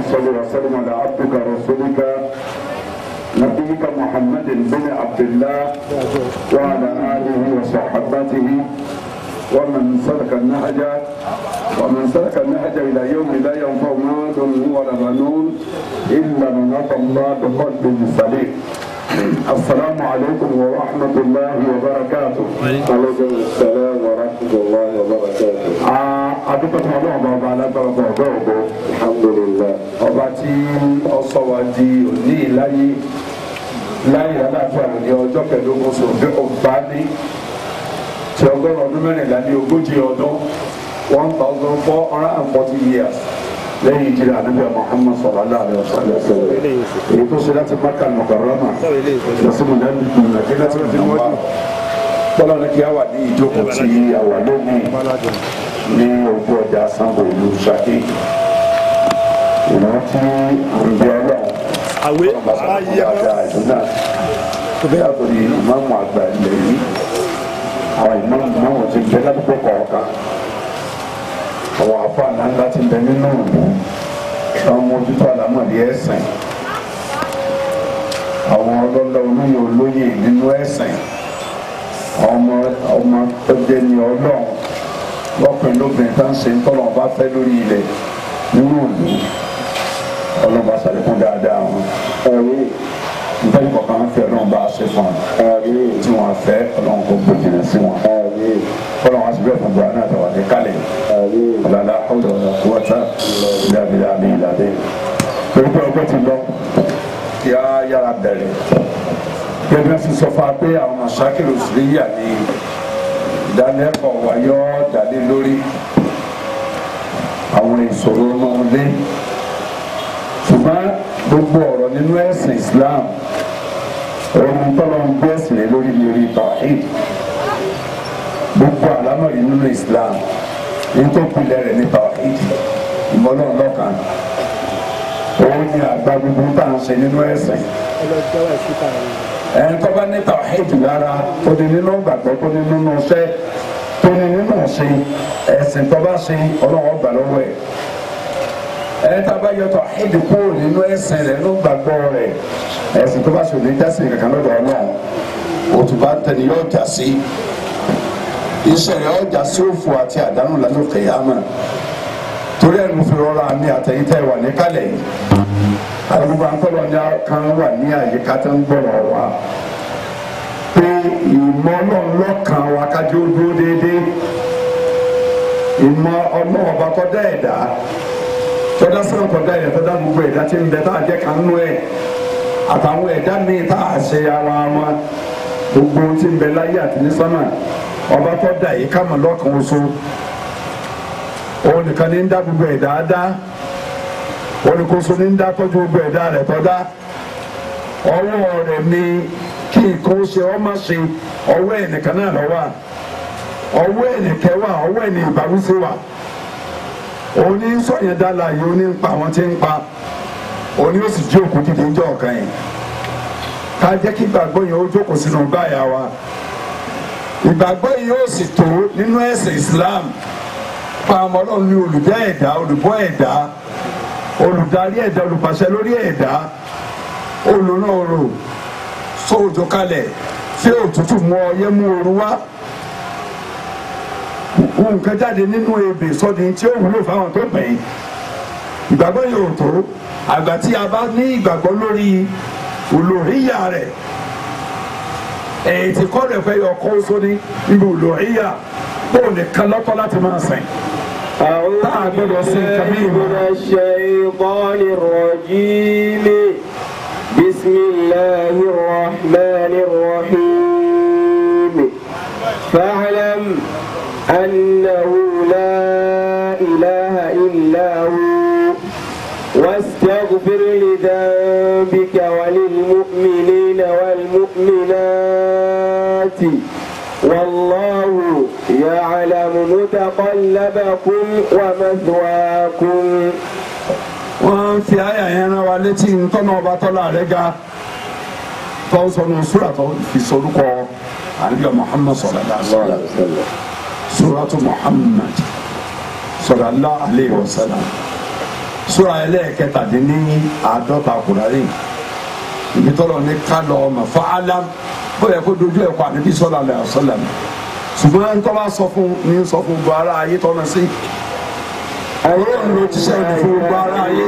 صل وسلم على عبدك ورسولك نبيك محمد بن عبد الله وعلى آله وصحبته ومن سلك النهج ومن سلك النهج إلى يوم لا ينفع مال ولا بنون إلا من أتى الله بقلب سليم السلام عليكم ورحمة الله وبركاته عليكم السلام ورحمة الله وبركاته adúpẹ́ fún ọlọ́run bá ọba alágbára ọba ọ̀gá ògo الحمد لله ọba tí ó sọ wa di òní láyé láyé aláàfáà ní ọjọ́ kẹẹ̀ẹ́dógún oṣù ọgbà ní ti ọgọ́rùn ọdún mẹ́rìnlá ní ogójì ọdún one thousand four hundred and forty years lẹ́yìn ìjìnlẹ̀ ànábìà Muhammad sallallahu alaihi wasallam èyí tó ṣe láti Makkah al-Mukarrama lọ́sibù náà ní nàìjíríà tí wọ́n ti wá tọ́lá ní kí a wà ní ìjókòó tí a wà lónìí ní ojú ọjà sango ìlú Ṣakí ìrántí àǹbí ọlọ́run àwé ayé ọjà ìlú náà tó bẹ́ẹ̀ àtòrí ìmáàmù àgbà ilẹ̀ yìí àwọn ìmáàmù máwọn ti bẹ ládùúgbò kọ̀ọ̀kan àwọn àfa ńláńlá ti bẹ nínú ìlú àwọn mójútó àlámọ̀lé ẹ̀sìn àwọn ọlọ́lá olóyè olóyè nínú ẹ̀sìn ọmọ ọmọ tó jẹ́ ní ọlọ́run lọ́kùnrin lóbìnrin tá ń ṣe tọ́lọ̀ bá fẹ́ lórí ilẹ̀ nínú ìlú ọlọ́ba ṣàlékún dáadáa wọn آمين nítorí kọ̀ọ̀kan fẹ́ ọlọ́run bá ṣe fún wọn آمين tí wọ́n fẹ́ ọlọ́run kò gbòjìnà sí wọn آمين ọlọ́run á sì bẹ́ẹ̀ fún buhari àtàwọn ní kálẹ̀ آمين ọ̀làlá ọ̀dọ̀ ọ̀dọ̀ kúwọ́tà ìlàbílà àbí ìlàdé torí pé ọgbẹ́ ti lọ kí á yára bẹ̀rẹ̀ gẹ́gẹ́ sì sọ fún wa pé àwọn mọ̀ṣákìlì òṣèré ní ìdánilẹ́kọ̀ọ́ wáyọ́ dálé lórí àwọn ìṣòro náà lé ṣùgbọ́n gbogbo ọ̀rọ̀ nínú ẹ̀sìn Islam ohun tọ́lọ́ ń gbé ẹ̀sìn lé lórí lórí tawhid gbogbo àlámọ̀rí nínú Islam ní tó pilẹ̀ rẹ̀ ní tawhid ìmọ̀lọ́ lọ́kàn òun ni àgbà gbogbo tá à ń ṣe nínú ẹ̀sìn ẹni tó bá ní tawhid lára tó ní nínú gbàgbọ́ tó ní nínú iṣẹ́ tó ní nínú ṣe ẹ̀sìn tó bá ṣe ọlọ́wọ́ gbà lọ́wọ́ ẹ̀ ẹni tá a bá yọ tawhid kúrò nínú ẹ̀sìn rẹ̀ nínú gbàgbọ́ rẹ̀ ẹ̀sìn tó bá ṣe òní jásìn kankan lọ́dọ̀ ọlọ́run òtún bá tẹni yóò jà sí iṣẹ́ rẹ̀ ọjà sí òfò àti àdánù lánàá kẹyàmà torí ẹ̀ ló fi rọra mi àtẹ̀yìntẹ̀ wà níkàlẹ̀ yìí àdúgbò àńkọ́lọ́ ní kan wà ní àyíká tó ń gbọ́rọ̀ wa pé ìmọ̀ ọlọ́run lọ́kàn wa kájú ó dúró déédéé ìmọ̀ ọlọ́run ọba kọ́dá ẹ̀dá tọ́dá sàn kọ́dá ẹ̀dá tọ́dá gbogbo ẹ̀dá tí ń bẹ tá a jẹ́ kan nú ẹ̀ àtàwọn ẹ̀dá míì tá a ṣe ara wọn gbogbo ohun tí ń bẹ láyé àti ní sánmà ọba kọ́dá yìí ká mọ̀ lọ́kàn oṣù òun nìkan ní ń dá gbogbo ẹ̀dá dá olùkóso ní ń dá tọ́jú gbogbo ẹ̀dá rẹ̀ tọ́dá ọwọ́ rẹ̀ ni kí nǹkan ó ṣe ọ́ má ṣe ọwọ́ ẹnìkan náà lọ́wọ́ ọwọ́ ẹnìkẹ́ wà ọwọ́ ẹnì ìbáwísí wà òní sọ̀yìn dálà yìí ó ní ń pa àwọn tí ń pa òní ó sì jí òkú dídí ń jọ ọ̀kan yìí ká jẹ́ kí ìgbàgbọ́ yẹn ó jókòó sínú báyà wa ìgbàgbọ́ yìí ó sì tó nínú ẹ̀sìn Islam pa àmọ́ ọlọ́run ní olùdá ẹ̀dá olùbọ́ ẹ̀dá olùdarí ẹ̀dá olùpàṣẹ lórí ẹ̀dá olùrànrò sóòjò kalẹ̀ tí òtútù mú ọyẹ́ mú ooru wá nǹkan jáde nínú ebè sọ́ni tí ó wúlò fáwọn tó gbẹ̀yìn ìgbàgbọ́ yóò tó àgbà tí a bá ní ìgbàgbọ́ lórí olóríyà rẹ̀ èyí tí kọ́ rẹ̀ fẹ́ yọ kó sóní níbi olóríyà bó nìkan lọ́tọ́ láti máa sìn. أعوذ بالله من الشيطان الرجيم بسم الله الرحمن الرحيم فاعلم أنه لا إله إلا هو واستغفر لذنبك وللمؤمنين والمؤمنات والله يعلم متقلبكم ومثواكم wọ́n fi àyà yẹn rán wa létí ntọ́nà ọba tọ́lá rẹ̀ ga tó sọnù sùrà tó fi sorúkọ àlùyọ Muhammad sallallahu alaihi wasallam suratu Muhammad sallallahu alaihi wasallam sura ẹlẹ́ẹ̀kẹtàdínní àádọ́ta kùránì ibi tọ́lọ̀ ní ká lọ ọmọ fún alam bóyá kó dojú ẹ̀ kọ́ àníbi sọ́lá alẹ́ àṣọlá mi ṣùgbọ́n ń tọ́ bá sọ fún ní sọ fún gbọ́ ara ayé tọ́nà sí ọlọ́run ló ti sẹ́yìn fún gbọ́ ara ayé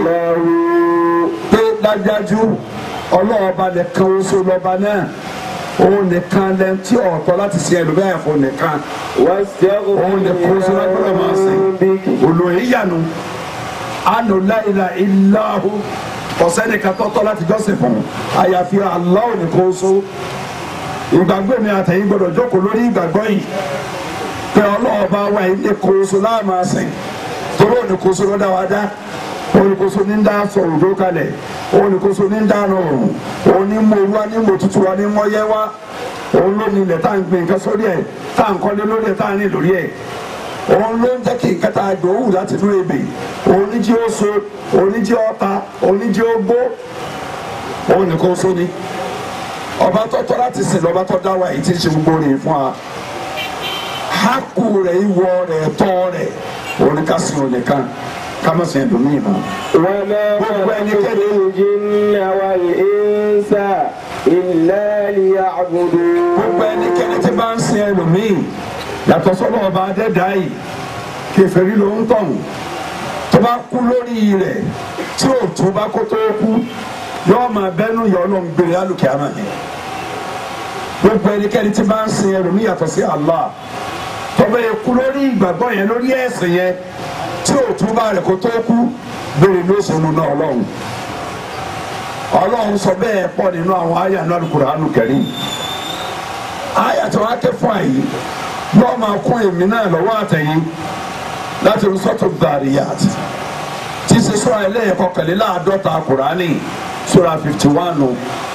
pé dájájú ọlọ́ọ̀ba nìkan oṣù lọ́ba náà òun nìkan lẹ́nu tí ọ̀tọ̀ láti sin ẹlòmíràn fún nìkan òun nìkan oṣù lọ́gbọ́dọ̀ máa sìn olóyè yànnú anu láìla ìlàhù ọ̀sẹ́ni kan tọ́tọ́ láti jọ́sìn fún àyàfi Allah nìkan oṣù ìgbàgbọ́ mi àtẹ̀yìn gbọ́dọ̀ jókòó lórí ìgbàgbọ́ yìí pé ọlọ́ọ̀ba wa ilé kóso láàmà sìn torí ònìkóso ló dá wa dá ònìkóso ní ń dá sọ̀rọ̀ tó kalẹ̀ ònìkóso ní ń dá rọrùn onímọ̀ wa ní mọ̀ tutù wa ní mọ̀yẹ́ wa òun ló ní ilẹ̀ tá à ń gbìn nǹkan sórí ẹ̀ tá à ń kọ́lé lórí ẹ̀ tá à ń rìn lórí ẹ̀ òun ló ń jẹ́ kí nǹkan tá a dòwú láti inú ebè òun ní jí ó so òun ní jí ó ta òun ní jí ó gbó òun nìkan so ni ọba tọ́tọ́ láti sìn lọ́ba tọ́ dá wa èyí tí ń ṣe gbogbo rìn fún wa hákù rẹ̀ ìwọ rẹ̀ tọ́ rẹ̀ òun ní ká sìn òun nìkan ká má sìn ẹlòmíì mọ́. وما خلقت الجن والإنس إلا ليعبدون gbogbo ẹnikẹ́ni tí bá ń sin ẹlòmíì yàtọ̀ sọ́dọ̀ ọba adẹ́dá yìí kèfèrí ló ń tọ̀hún tó bá kú lórí rẹ̀ tí ò tó bá kó tó kú yóò máa bẹ́nu yọ ọlọ́run gbére alùkè àmà yẹn gbogbo ẹnikẹ́ni tí bá ń sin ẹlòmíì yàtọ̀ sí Allah tó bá yẹ kú lórí ìgbàgbọ́ yẹn lórí ẹ̀sìn yẹn tí ò tó bá rẹ̀ kó tó kú gbére ló ṣe nu náà ọlọ́run ọlọ́run sọ bẹ́ẹ̀ pọ̀ nínú àwọn àyà náà Al-Qur'anul Karim àyà tí wọ́n á ké fún àyè yóò máa kún èmi náà lọ́wọ́ àtẹ̀yìn láti rí sọ́tò Dhariyat tí ṣe sọ́ra ẹlẹ́yẹ̀kọ́ kẹlẹ́láàdọ́ta Kùránì sọ́ra fifty one o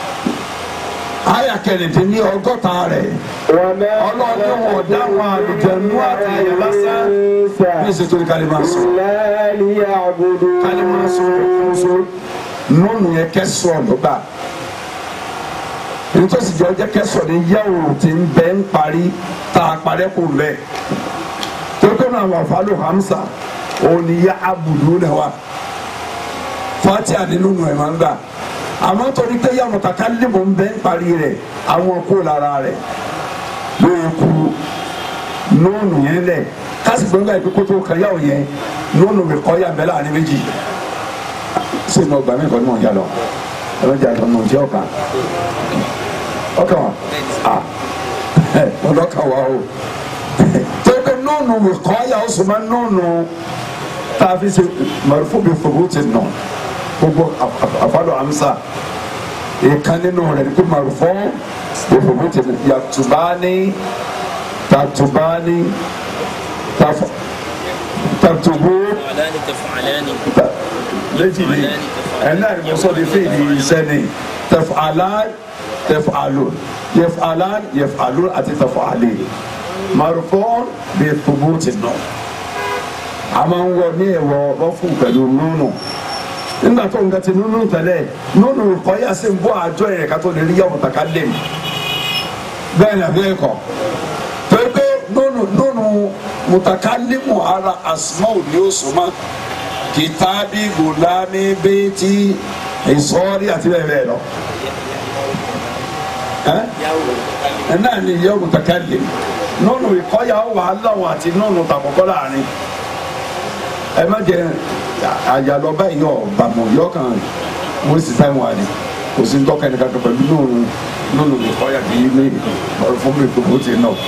àyà kẹrìndínlẹ́ ọgọ́ta rẹ̀ وما ọlọ́run wọn dáhùn àlùjẹ̀nú àti ẹ̀yẹ lásán bí ìṣètò ìkàlẹ́ sọ إلا ليعبدون kálí máa sọ ọ̀kúnṣe nínú yẹn kẹsọ̀ lọ́gbà nítòsí jẹ́ ọjọ́ kẹsọ̀ ní yẹ́wò tí ń bẹ́ ń parí tá a parẹ́ kò lẹ̀ tó tó náà wà fálò hamsa òun ni yá abudu lẹ̀ wa fatia nínú nù ẹ̀ máa ń gbà àmọ́ torí pé yá mutakallimu ń bẹ́ ń parí rẹ̀ àwọn kó lára rẹ̀ lóye kú nóònù yẹn lẹ̀ kasi gbẹngàn yìí kótó kan yà wò yẹn nóònù mi kọ́ yà mẹ́lá ní méjì ṣé ní ọgbà mi kọ́ ní wọn jà lọ ẹ bẹ jà lọ ní ọjọ́ kan ọkàn wa a ẹ ọlọ́kàn wa o tẹ́gbẹ́ nóònù mi kọ́ yà ó sọmọ nóònù tá a fi ṣe mọ̀rùfù mi fòwò ti nà gbogbo àfàlọ́ àmsà ìkan nínú rẹ̀ ní kó mọ̀rùfù mi fòwò ti nà yàtúbáni tàtúbáni taf tàtúbú فعلان تفعلان létí ni ẹnna ni mo sọ de fi di iṣẹ́ ni taf'alan taf'alun yaf'alan yaf'alun àti taf'ali marufon bi thubuti nọ a máa ń wọ ní ẹwọ rọfún pẹ̀lú nùnù nígbà tó ń gàtí nùnù tẹ́lẹ̀ nùnù kọyà sí ń bọ àjọ yẹn ká tó lè rí yàwó mutakallim bẹ́ẹ̀ ni àbí ẹkọ pépé nùnù nùnù mutakallimu ara asmaul ni ó sọ ma kìtàbí gùlámì bẹ́ẹ̀tì ìsọ́ọ́rí àti bẹ́ẹ̀ bẹ́ẹ̀ lọ. ẹ ẹ náà ni ìyá mutakallim nùnù ìkọ́yà wà láwọn àti nùnù tàkọ́kọ́ láàrin ẹ má jẹ àyàlọ́ báyìí yọ bàmọ̀ yọ kan wọ́n sì táwọn wà ní kò sí ntọ́ka ẹni kankan pẹ̀lú nùnù nùnù ìkọ́yà kì í ní ọ̀rọ̀ fún mi kò bó ti nà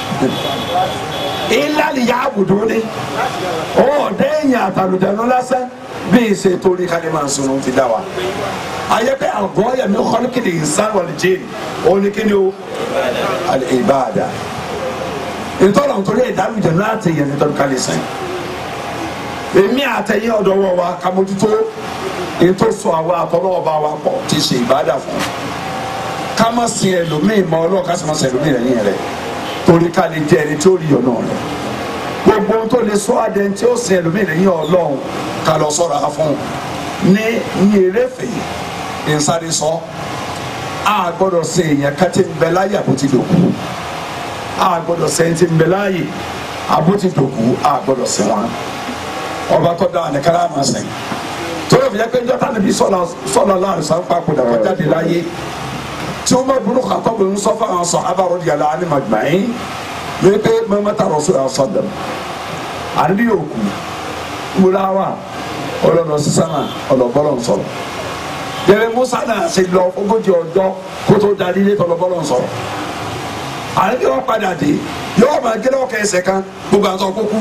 ilá ni yà á bùdó ni ọ dẹ́yìn àtàlùjánu lásán bí ìṣe torí ká ní máa sunu ti dá wa ayẹ́pẹ́ àgọ́ yẹmi kọ́lùkìlì ìsán wàlìjẹ́ oníkíni o ìbáàdà ìtọ́nà nítorí ìdálùjánu láti yẹn nítorí ká lè sìn èmi àtẹ̀yìn ọ̀dọ́wọ́ wa ká mójútó ètò sọ àwa àtọ́lọ́wọ́ bá wa pọ̀ ti ṣe ìbáàdà fún ká má sin ẹlòmíì mọ́ ọlọ́ọ̀ ká sì má sin ẹlòmíì lẹ́yìn rẹ̀ torí ká lè jẹ ẹni tí ó rí ọ̀nà rẹ̀ gbogbo ohun tó lè sọ adé tí ó sin ẹlòmíì lẹ́yìn ọlọ́run ká lọ sọ́ra fún un ní ní eréfè ìsáré sọ a gbọ́dọ̀ ṣe èèyàn ká ti ń bẹ láyé àbótí dòkú a gbọ́dọ̀ ṣe ẹni tí ń bẹ láyé àbótí dòkú a gbọ́dọ̀ ṣe wọn ọba tó dáa ní kára máa sìn torí òfin yẹ pé njọ́ta níbi sọ̀lá láàrin sanpa kò dàgbà jáde láyé tí wọ́n bá burú kàtọ́ bí ń sọ fún àwọn sọ abárò di yàrá ni màgbáyé ní pé mẹ́mẹ́ta rọ̀ sọ̀rọ̀ sọ̀dọ̀ àdìdí yóò kú múra wa ọlọ́dọ̀ sísan náà ọlọ́bọ́lọ́ ń sọ̀rọ̀ yẹrẹ musa náà ṣe lọ ogójì ọjọ́ kó tó darí ilé tọlọ́bọ́lọ́ ń sọ̀rọ̀ àdìdí wọn padà dé yóò máa gé lọ́kẹ́ ẹsẹ̀ kan gbogbo àtọ̀ kókú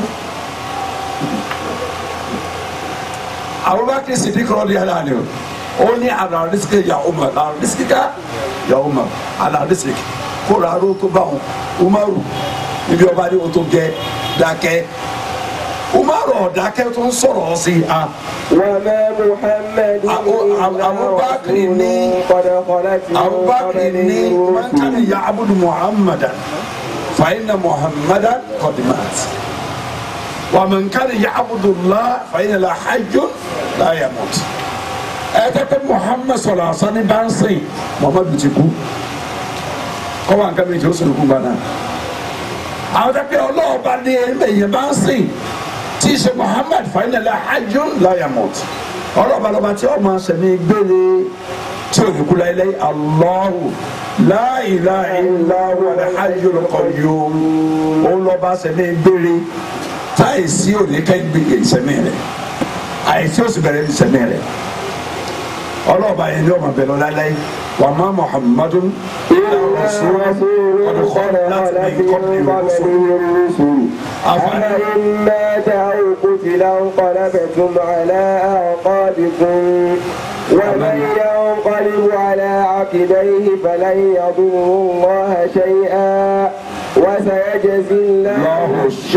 abubakar sidik rọdi ala ni o ó ní alarisiki ya umar alarisiki ka ya umar alarisiki kó ra aró tó bá wọn umaru ibi ọba ní o tó gẹ dákẹ́ umaru ọ̀dákẹ́ tó ń sọ̀rọ̀ sí a. وما محمد أبو- إلا أبو بكر رسول ني- قد خلت من abubakar قبله ní man kana الرسل ya'budu muhammadan fa inna muhammadan qad mat wa man kana ya'budu allah fa inna la hayyun la yamut ẹ tẹ́ pé muhammad sọ̀rọ̀ àṣà ní bá ń sìn muhammadu ti kú kọ́ wa nǹkan méjì ó sọ̀rọ̀ kú gbaná àwọn tẹ́ pé ọlọ́ọ̀ba ní ẹ̀yẹ bá ń sìn tí í ṣe muhammad fa inna la hayyun la yamut ọlọ́ọ̀ba lọ́ba tí ọmọ sẹ̀mí gbére tí o ní kú láyé Allahu la ilaha illa huwa al-hayyul qayyum òun lọ́ba sẹ́mi gbére táìsí òní kẹ́yìn gbé ìsẹ̀mí rẹ̀ àìsí òsì bẹ̀rẹ̀ ìsẹ̀mí rẹ̀ ọlọ́ọ̀ba yẹn ní ọmọ bẹ̀rẹ̀ lọ́la láyé wa ma Muhammadun illa rasulun qad khalat min qablihi rusul أفإن مات أو قتل انقلبتم على أعقابكم ومن ينقلب على عقبيه فلن يضر الله شيئا وسيجزي الله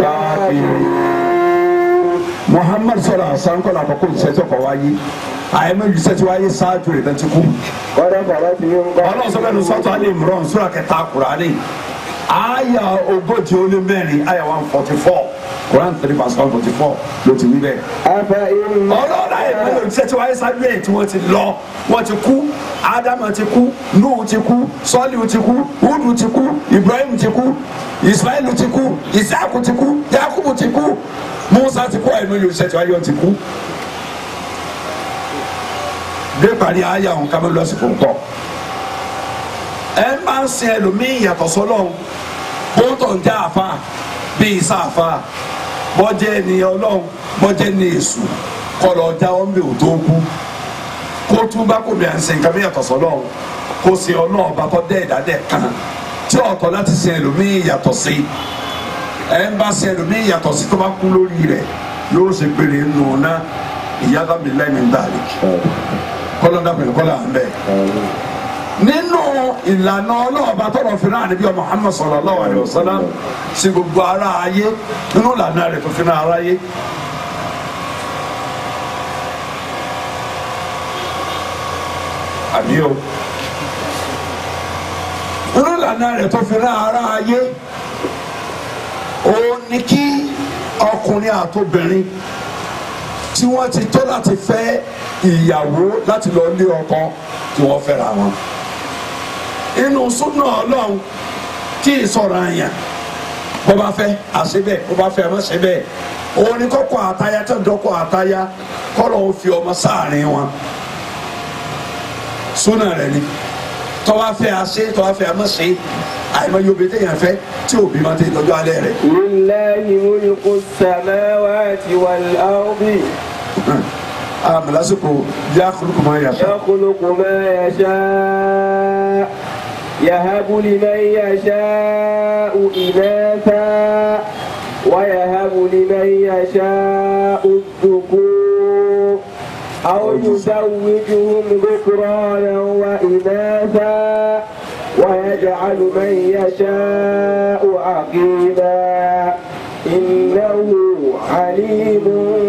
الشاكرين Muhammad sọ̀rọ̀ àṣà ńkọ́ làkọ́kọ́ ìṣẹ́jọ́ kọ̀ wáyé àyẹ̀mọ́ ìṣẹ́jọ́ wáyé ṣáájú rẹ̀ tẹ́tí kú. قد خلت من ọlọ́run sọ fẹ́ẹ́ sọ́tọ̀ alẹ́ ìmúràn sura kẹta kurani aya ogójì ó lé mẹ́rin aya one forty four Quran three verse one forty four ló ti wí bẹ́ẹ̀. أفإن ọlọ́run ayé mẹ́rin òjíṣẹ́ tí wáyé sáájú ẹ̀ tí wọ́n ti lọ wọ́n ti kú Ádámù ti kú Nuhu ti kú Sọ́líù ti kú Húdù ti kú Ibrahim ti kú Ismailu ti kú Isaaku ti kú Yakubu ti kú Musa ti kú àìmọye òjíṣẹ́ tí wáyé wọn ti kú. dé parí aya òun ká mọ́ lọ́sìkò ńkọ́ ẹ máa ń sin ẹlòmíì yàtọ̀ sọ́lọ́hún bóńtọ̀ ń jẹ́ àfa bíi isa àfa bọ́jẹ́ ènìyàn ọlọ́run bọ́jẹ́ ní èṣù kọlọ̀ ọjà wọn bí òtó kú kó tún bá kò bí à ń sin nǹkan bí yàtọ̀ sọ́lọ́hún kó sin ọlọ́run bá kọ́ dẹ́ ìdádẹ́ kan tí ọ̀tọ̀ láti sin ẹlòmíì yàtọ̀ sí ẹ ń bá sin ẹlòmíì yàtọ̀ sí tó bá kú lórí rẹ̀ yóò ṣe péré nù ná ìyá dábìlì lẹ́yìn ń dàrí kọ́lọ́ dábìlì kọ́lọ́ à ń bẹ́ẹ̀ nínú ìlànà ọlọ́ọ̀bá tọrọ fìràn àníbí ọmọ Muhammad sallallahu alaihi wasallam sí gbogbo ara ayé nínú ìlànà rẹ̀ tó fìràn ara ayé. àbí o nínú ìlànà rẹ̀ tó fìràn ara ayé ó ní kí ọkùnrin àtobìnrin tí wọ́n ti tó láti fẹ́ ìyàwó láti lọ lé ọkọ kí wọ́n fẹ́ra wọn inú súnà ọlọ́run kí ìsọ̀rọ̀ àyàn bó bá fẹ́ àṣẹ bẹ́ẹ̀ bó bá fẹ́ àmọ́ ṣe bẹ́ẹ̀ òun ni kọ́kọ́ àtayá tó ń dọ́kọ̀ àtayá kọ́lọ̀ ń fi ọmọ sáàrin wọn súnà rẹ̀ ni tọ́wá fẹ́ àṣẹ tọ́wá fẹ́ àmọ́ ṣe àìmọ̀ yóò bẹ́ẹ̀ téèyàn fẹ́ tí òbí máa tẹ̀ lọ́jọ́ alẹ́ rẹ̀ لله ملك السماوات والأرض àmì lásìkò bí akólúkọ máa yàtọ̀ يخلق ما يشاء يهب لمن يشاء إناثا ويهب لمن يشاء الذكور أو يزوجهم ذكرانا وإناثا ويجعل من يشاء عقيما إنه عليم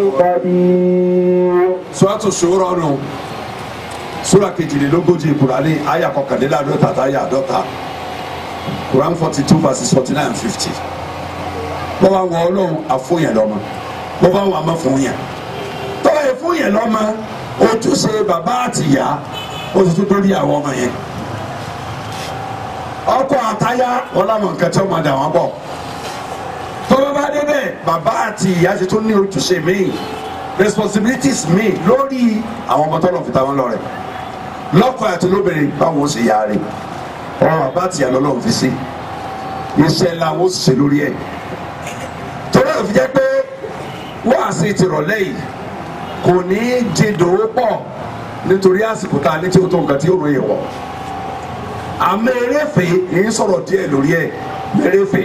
قدير suratu Shura nù sura kejìlélógójì kurani aya kọkànléláàdọ́ta tá aya àdọ́ta kuran forty two verses forty nine fifty bọ́ba wọ ọlọ́run àfọyàn lọ́mọ bọ́ba wọ àmọ́ fún yàn tọ́wọ́ yẹ fún yàn lọ́mọ ojúṣe bàbá àtìyá ó ti tún dórí àwọn ọmọ yẹn ọkọ àtayá wọn làwọn nǹkan tí wọn máa dà wọn bọ̀ tọ́wọ́ bá dé bẹ́ẹ̀ bàbá àti ìyá ti tún ní ojúṣe míì responsibilities mi lórí àwọn ọmọ tọ́lọ̀ fi ta wọn lọ́rẹ lọ́kọ̀ àti lóbìnrin báwọn ó ṣe yára ọ̀rọ̀ àbá tìyà lọ́lọ́run fi sí iṣẹ́ làwọn ó ṣe lórí ẹ̀ torí ẹ̀ fi jẹ́ pé wáàsí ti rọ̀lẹ́ yìí kò ní í jìndò pọ̀ nítorí àsìkò tá a ní tí ó tó nǹkan tí ó ròyìn wọ̀ àmọ́ eréfè yìí sọ̀rọ̀ díẹ̀ lórí ẹ̀ eréfè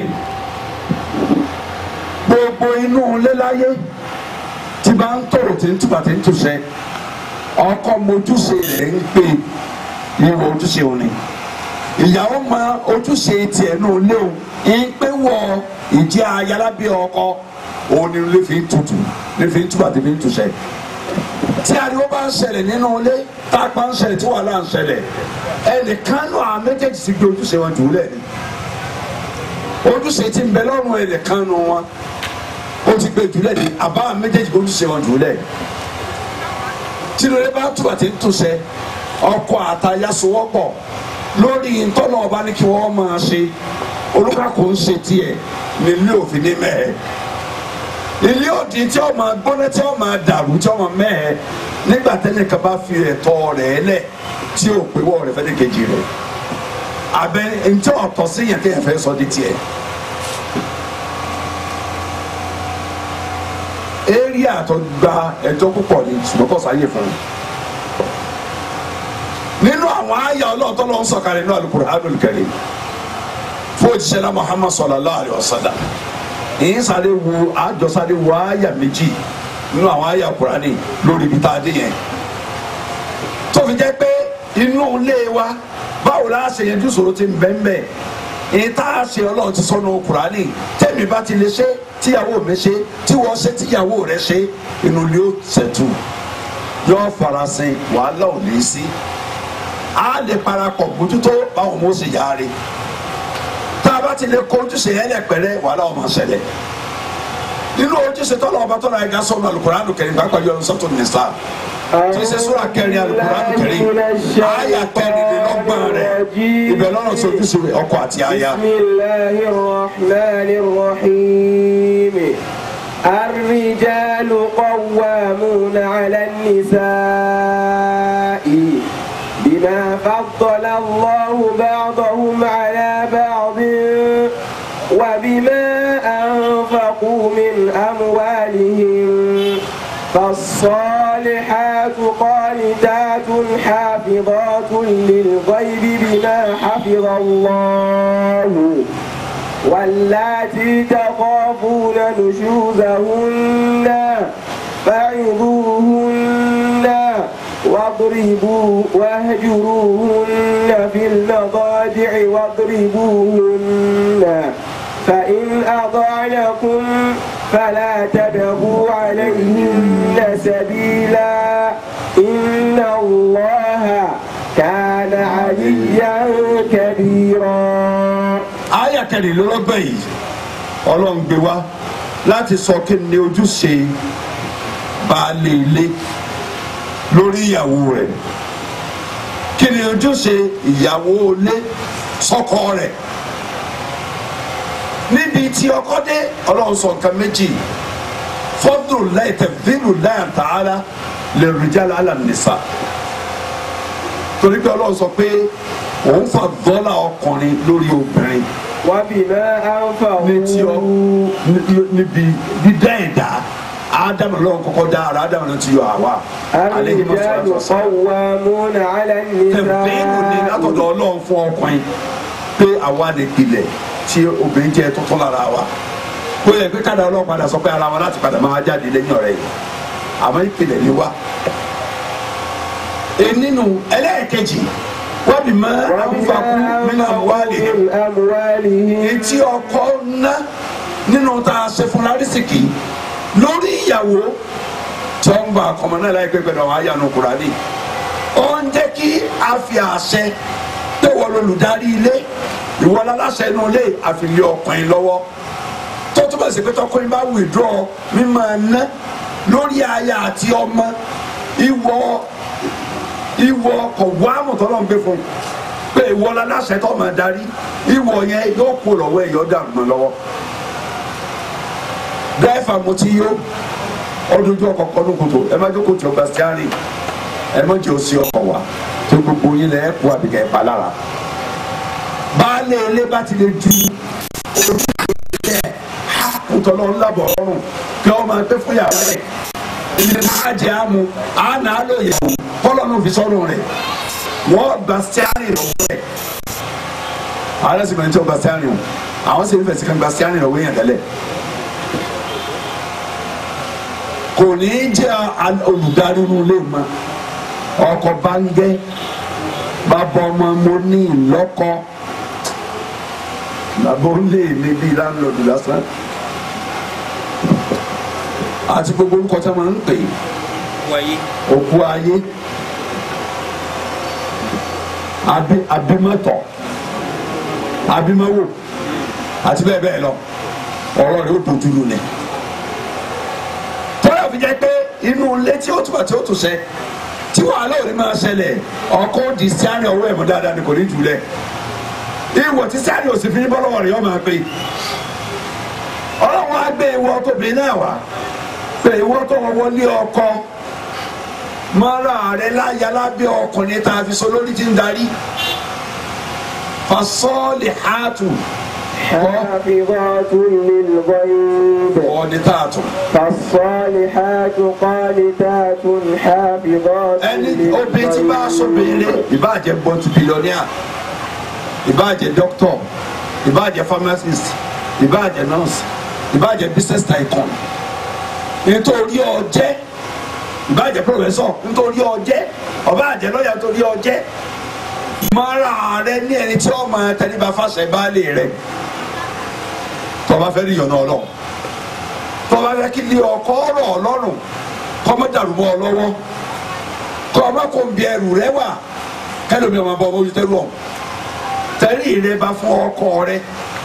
gbogbo inú léláyé tí bá ń tòrò tí ń túbà tí ń túṣẹ ọkọ mojúṣe rẹ̀ ń pè ìwọ ojúṣe òní ìyàwó mọ ojúṣe tiẹ̀ nù léwu ń pé wọ ìjẹ́ ayalábí ọkọ òun ni ilé fi ń tutù ilé fi ń túbà tí fi ń túṣẹ tí ariwo bá ń ṣẹlẹ̀ nínú ilé tá a pa ń ṣẹlẹ̀ tí wàhálà ń ṣẹlẹ̀ ẹnìkan náà àwọn méjèèjì ti gbé ojúṣe wọn jù ú lẹ̀ ni ojúṣe ti ń bẹ lọ́rùn ẹnìkan nù wọn ó ti gbé jù ú lẹ̀ ni àbá àwọn méjèèjì gbé ojúṣe wọn jù ú lẹ̀ tínú ilé bá túbà tí ń túṣẹ ọkọ àtaya sowọ́pọ̀ lórí ntọ́nà ọba ní kí wọ́n máa ṣe olùkàkùn ń ṣe tiẹ̀ nílé òfin ní mẹ́ẹ̀ ilé òdì tí ó máa gbóná tí ó máa dàrú tí ó máa mẹ́ẹ̀ nígbà tẹ́lẹ̀ kan bá fi ẹ̀tọ́ rẹ̀ lẹ̀ tí ó pé wọ́ rẹ̀ fẹ́ẹ́ kejì rẹ̀ abẹ ntẹ́ ọ̀tọ̀ sí yẹn kéèyàn fẹ́ sọ di tiẹ̀ area tó gba ẹjọ́ púpọ̀ ní ṣùgbọ́n kọ́ sáyé fún un nínú àwọn àyà ọlọ́ọ̀tọ́ ló ń sọ̀kalẹ̀ nínú Al-Qur'anul Karim fún òjíṣẹ́ náà Muhammad sallallahu alayhi wa sallam èyí sáré wo àjọ sáré wo àyà méjì nínú àwọn àyà Kùránì lórí ibi tá a dé yẹn tó fi jẹ́ pé inú ilé wa báwo la ṣe yẹn dúṣòro ti ń bẹ́ẹ̀ bẹ́ẹ̀ èyí tá a ṣe ọlọ́run ti sọ́nù Kùránì tẹ́mi bá ti lè ṣe tíyàwó mi ṣe tí wọ́n ṣe tíyàwó rẹ̀ ṣe inú ilé ó ṣẹ̀tù yóò farasin wàhálà ò ní í sí a lè parapọ̀ bójútó báwọn ọmọ ṣe yáre tá a bá ti lè kó ojúṣe yẹn lẹ pẹ̀lẹ́ wàhálà ọmọ ṣẹlẹ̀ nínú ojúṣe tọ́lọ̀ ọba tọ́lọ̀ ẹ̀ka sọ̀rọ̀ alukóránù kẹrin pàápàá yọ sọ́tò nìsa tí ṣe sọ́ra kẹrin alukóránù kẹrin àyà kẹrìnlélọ́gbọ̀n rẹ̀ ibẹ̀ lọ́rọ̀ sí ojúṣe ọkọ àti aya. bisimilahi rahmani rahim الرجال قوامون على النساء بما فضل الله بعضهم على بعض وبما أنفقوا من أموالهم فالصالحات قانتات حافظات للغيب بما حفظ الله واللاتي تخافون نشوزهن فعظوهن واضربوا واهجروهن في المضاجع واضربوهن فإن أطعنكم فلا تبغوا عليهن سبيلا إن الله كان عليا كبيرا àyà kẹrìnlélọ́gbọ̀n yìí ọlọ́run gbé wá láti sọ kí ni ojúṣe baálé ilé lórí ìyàwó rẹ̀ kí ni ojúṣe ìyàwó ilé sọ́kọ rẹ̀ níbi tí ọkọ dé ọlọ́run sọ nǹkan méjì fọ́dún láì tẹ̀fínù láì ta'ala lè rìjálà alànìsà torí pé ọlọ́run sọ pé òun fà dọ́là ọkùnrin lórí obìnrin وبما ní tí ọ أنفقوا ní- níbi dídá ẹ̀dá ádámù lọ́wọ́ kọ́kọ́ dá ara ádámù ló ti yọ àwa àlejò الرجال قوامون على tẹ̀bẹ́ẹ̀nù ni النساء látọ̀dọ̀ ọlọ́run fún ọkùnrin pé àwa lè pilẹ̀ tí obìnrin jẹ́ tuntun lára wa kó yẹ pé káàdà ọlọ́run padà sọ pé ara wa láti padà máa jáde lẹ́yìn ọ̀rẹ́ yìí àmọ́ ìpìlẹ̀ ni wa. nínú ẹlẹ́ẹ̀kejì wọ́n bí mọ́ àwùfàkú nínú àwùwálì من أموالهم etí ọkọ ná nínú tá a ṣe fún lárísìkì lórí ìyàwó tí wọ́n ń gba àkọmọ náà láìpẹ́ pẹ̀lú àwọn àyànnú kùránì ó ń jẹ́ kí a fi àṣẹ pé wọ́n lolùdarí ilé ìwọ láláṣẹ inú ilé àfìlẹ̀ ọkùnrin lọ́wọ́ tó túbọ̀ sí pé tọkùnrin bá withdraw mímọ́ ná lórí aya àti ọmọ ìwọ ìwọ kò wá mọ̀tọ́lọ́ ń gbé fún un pé ìwọ láláṣẹ tó máa darí ìwọ yẹn yóò kó lọ́wọ́ ẹ̀ yóò dàrú mọ́ lọ́wọ́ dẹ́fà mo ti yó ọdún ojú ọkọ̀ kọ́nù kòtò ẹ má jókòó tí ọgbà stiari ẹ má jẹ́ òsì ọkọ̀ wa tó gbogbo yín lẹ́ kó àbíkẹ́ ẹ̀ pa lára baálé ilé bá ti lè ju ojú ilé kùtọ̀lọ́ ńlábọ̀ ọ̀rùn kí wọ́n máa gbé fún yàrá rẹ̀ ilé máa jẹ́ àmú àná lóye kọ́lọ́ ló fi sọ́run rẹ̀ wọ́n gba stiari lọ́wọ́ rẹ̀ àwọn ẹlẹ́sìn mẹ́rin tí wọ́n gba stiari o àwọn sì ń fẹ̀sì kan gba stiari lọ́wọ́ yẹn tẹ́lẹ̀ kò ní í jẹ́ olùdarí inú ilé mọ́ ọkọ̀ bá ń gẹ́ bàbá ọmọ mo ní ìlọ́kọ bàbá ó lé mi bíi láńlọ́ọ̀dù lásán àti gbogbo orúkọ tí wọ́n máa ń pè é wáyé òkú ayé abi abimọtọ abimọwò àti bẹ́ẹ̀ bẹ́ẹ̀ lọ ọ̀rọ̀ rẹ̀ ó dojú lu ni tọ́lá fi jẹ́ pé inú ilé tí ó túbọ̀ tí ó tún ṣe tí wàhálà ò ní máa ṣẹlẹ̀ ọkọ di sáré ọwọ́ ẹ̀mú dáadáa ni kò ní jùlẹ̀ ìwọ tí sáré ò sì fi ní bọ́lọ́wọ́ rẹ̀ yọ máa pè ọlọ́run á gbé ìwọ tóbi náà wá pé ìwọ tó wọlé ọkọ mọ́ra rẹ láyà lábẹ́ ọkùnrin tá a fi so lórí ti ń darí fasọ́ọ̀lì hàtù حافظات للغيب ọ̀ọ́ni tààtù فالصالحات قانتات حافظات ẹni obìnrin tí bá aṣọ béèrè ìbáàjẹ́ bọ́tù bílíọ̀nìà ìbáàjẹ́ dókítọ̀ ìbáàjẹ́ pharmacist ìbáàjẹ́ nurse ìbáàjẹ́ business tycoon nítorí ọjẹ́ ìbáàjẹ́ professor nítorí ọjẹ́ ọbáàjẹ́ lọ́yà nítorí ọjẹ́ mọ́ra rẹ ní ẹni tí ó máa tẹríba fàṣẹ baálé rẹ tọba fẹ́ rí yọ̀nà ọlọ́run tọba fẹ́ kí lé ọkọ ọ̀rọ̀ ọlọ́run kọ́mọ́ dàrú mọ́ ọ lọ́wọ́ kọ́mọ́ kò ń bí ẹrù rẹ wà kẹlòmí ọmọ bọ́ ojú tẹ́lú ọ̀hún tẹ́lí rẹ bá fún ọkọ rẹ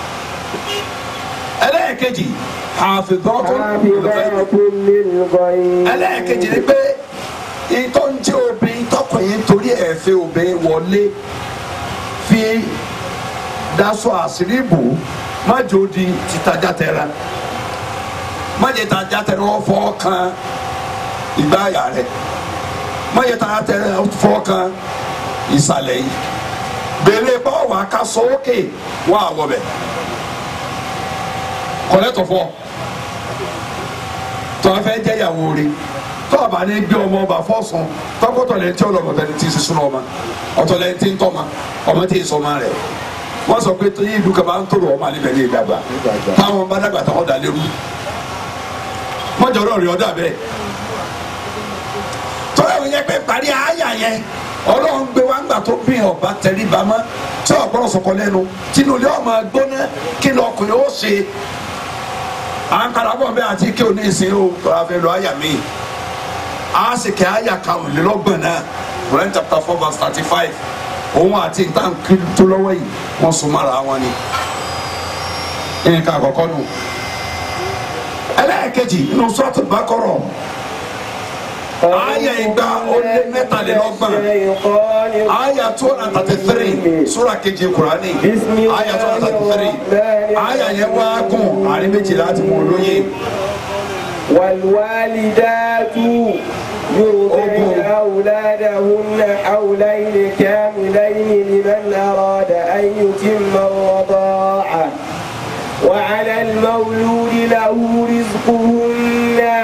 ẹlẹ́ẹ̀kejì àfìgbọ́tò حافظات للغيب ẹlẹ́ẹ̀kejì ni pé ìtọ́ ń jẹ́ obìnrin tọkùnrin torí ẹ̀ fẹ́ obìnrin wọlé fi daṣọ àṣírí bò má jò di títajà tẹ̀ra má jẹ́ tajà tẹ̀ra wọ́n fọ́ kan ìgbà àyà rẹ̀ má jẹ́ tajà tẹ̀ra wọ́n fọ́ kan ìsàlẹ̀ yìí bèlè báwo ká sọ òkè wọ́n àwọ̀ bẹ̀ kọ́lẹ́tọ̀ fọ́ tọ́ a fẹ́ jẹ́ ìyàwó rẹ̀ tọ́ a bá ní gbé ọmọ ọba fọ́sùn tọ́kọ́tọ̀ lẹ́yìn tí ọlọ́mọ tẹ́lẹ̀ tí ì sísun ọmọ ọ̀tọ̀ lẹ́yìn tí ń tọ́ ma ọmọ tí ì sọ ma rẹ̀ wọ́n sọ pé tóyí ìlú kaba ń tòrò ọmọ alẹ́ bẹ̀rẹ̀ ìdàgbà táwọn bá dàgbà táwọn dà lérú mọ́jọ́ ọ̀rọ̀ rẹ̀ ọ̀dà bẹ́ẹ̀ tọ́lá ìwé yẹn pé parí àyà yẹn ọlọ́run gbé wá ńgbà tó bí ọba tẹ̀lé bámọ́ tí ọ̀gbọ́n sọ̀kọ lẹ́nu tínú ilé ọmọ gbóná kí ni ọkùnrin ó ṣe à ń kala bọ̀ bẹ́ẹ̀ àti kí o ní ìsìn o tọ́lá fẹ́ lọ àyà mi a sì kẹ́ àyà karùnlélọ́gbọ̀n náà Quran chapter four verse thirty five òun àti nǹkan tó lọ́wọ́ yìí wọ́n sún mọ́ra wọn ni nǹkan àkọ́kọ́ nù ẹlẹ́ẹ̀kejì nínú sọ́ọ̀tù Baqarah àyà ìgbà ó lé mẹ́tàlélọ́gbọ̀n àyà two hundred and thirty three sura kejì Kùránì àyà two hundred and thirty three àyà yẹn wá gùn àárín méjìlá àti mọ̀ lóye. والوالدات يرضعن أولادهن حولين كاملين لمن أراد أن يتم الرضاعة وعلى المولود له رزقهن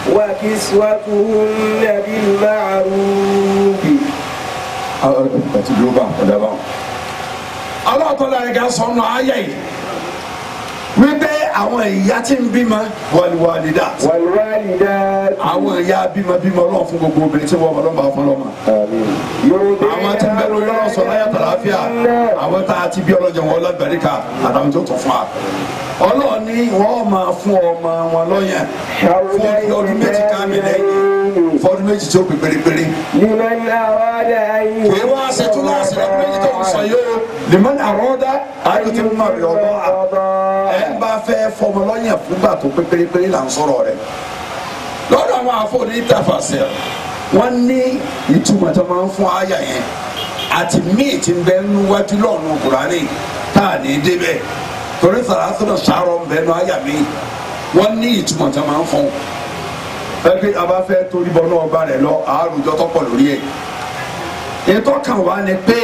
وكسوتهن بالمعروف àti dúró bá ọ̀dà bá wọn. aláàtọ̀lá ẹ̀ka sọnù ayé yìí wípé àwọn ìyá tí ń bímọ wàlúwàlídà والوالدات àwọn ìyá bímọ bímọ ọlọ́run fún gbogbo obìnrin tí wọ́n ọlọ́mọ àwọn ọlọ́mọ. àwọn tí ń bẹ lórí ọlọ́run sọ láyà tàlàáfíà àwọn tá a ti bí ọlọ́jọ wọn lágbàríkà àtàwọn tó tún fún wa. ọlọ́run ní wọ́n máa fún ọmọ wọn lọ́yàn fún ọdún méjì káàmì lẹ́yìn fọdún méjì tí ó pè pérépéré. لمن أراد أن kì í wá ṣe tún láti lọ́dún méjì tó ń sọ yìí o lèmọ́n àrọ́dá àyùtí mímọ́ rẹ̀ ọ̀dọ́ à ẹ̀ ń bá fẹ́ fọmọ lọ́yàn fúgbà tó pé pérépéré là ń sọ̀rọ̀ rẹ̀ lọ́dọ̀ àwọn àfọ̀ní tàfàṣẹ wọ́n ní ìtumọ̀ tó máa ń fún àyà yẹn àti míì ti ń bẹ níwájú lọ́ọ̀nù kùránì tá à ní débẹ̀ torí sàrásùnà sàárọ̀ ń bẹ nu àyà míì wọ́n ní ìtumọ̀ tó máa ń fún ẹgbẹ́ abáfẹ́ torí bọ́ náà bá rẹ̀ lọ àárùjọ tọ́pọ̀ lórí ẹ̀ ètò kan wà ní pé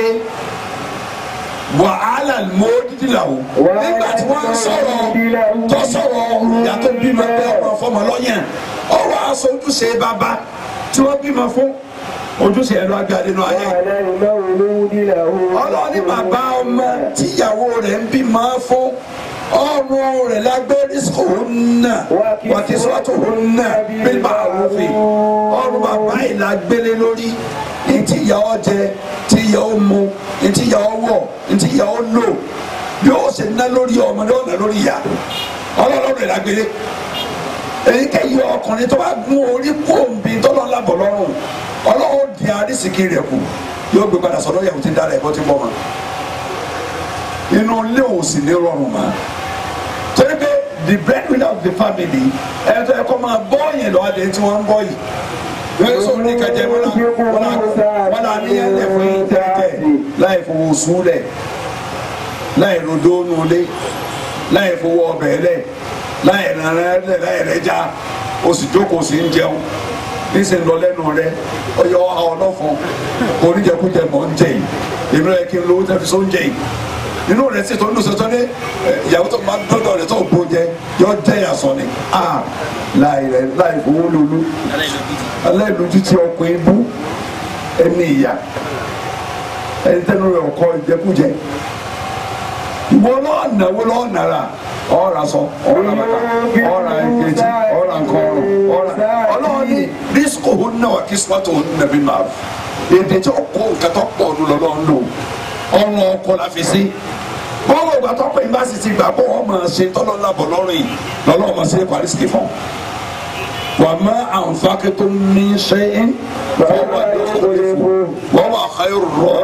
wàhálà mọ́ọ́dídì làwọn nígbà tí wọ́n ń sọ̀rọ̀ tó sọ̀rọ̀ ìyá tó bímọ pé ọmọ fọmọ lọ́yàn ọwọ́ aṣọ ojúṣe bàbá tí wọ́n bímọ fún ojúṣe ẹ̀rọ agbára nínú ayé وعلى المولود له ọlọ́ọ̀ni bàbá ọmọ tíyàwó rẹ̀ ń bímọ fún ọrùn rẹ̀ lágbé rísíkòhónà wàkísọ́tòhónà bíbá àrùfẹ́ ọrùn bàbá yìí la gbélé lórí ní tíyàwó jẹ tíyàwó mu ní tíyàwó wọ̀ ní tíyàwó lò bí ó ṣe ná lórí ọmọ ní ọ̀nà lórí ìyá ọlọ́run rẹ̀ la gbélé èyíkéyìí ọkùnrin tó bá gún orí kóńbi tọ́lọ́ lábọ̀ lọ́rùn ọlọ́run di arísìkí rẹ̀ kù yóò gbé padà sọ́dọ̀ yàwó tí ń dára ẹ̀kọ́ tí ń bọ̀ mọ́ inú ilé ò sì ní rọrùn mọ́ torí pé the breadwinner of the family ẹ̀ tó yẹ kó máa bọ́ yẹn lọ́wọ́ adé tí wọ́n ń bọ́ yìí yóò sọ ní kẹjẹ wọn náà wọn náà ní ẹlẹ fún yín tẹ́tẹ́ láì fowó súlẹ̀ láì rodó nulẹ̀ láì fowó ọbẹ̀ lẹ̀ láì rànrẹ́ lẹ̀ láì rẹ́jà o sì jókòó sí ń jẹun níṣẹ́ lọ lẹ́nu rẹ ọyọ ọlọ́fun oníjẹkújẹ mọ̀ ń jẹ yìí èmi rẹ kí n lówó tẹ́ fi só ń jẹ yìí inú rẹ sì tó ń dùn sọ́tọ́ ní ìyàwó tó máa dọ́dọ̀ rẹ tó bó jẹ yọ jẹ́ yàsọ ni a láì rẹ láì fowó lulú aláìlójú tí ọkùnrin bú ẹni ìyá ẹni tẹnu rẹ ọkọ ìjẹkújẹ ìwọ náà náwó lọ́ọ́ nàrà ọ̀rà sọ ọ̀rà bàtà ọ̀rà ìkejì ọ̀rà nkọ́rùn ọ̀rà ọlọ́ọ̀ni dísíkò hó náà wà kí sọ́tò hó nàbí màá èdè tí ọkọ nǹkan tó pọ̀ ọdún lọ́lọ́ ń lò ọ̀run ọkọ la fi sí bọ́ọ̀lù ìgbà tó pé ìgbà sì ti gbà bọ́ ọ máa ṣe tọ́lọ́ lábọ̀ lọ́rùn yìí lọ́lọ́ máa ṣe parí sí fún wà má àǹfààní tó ní ṣe é fọwọ́ wọ́n wà xayọ̀ rọ̀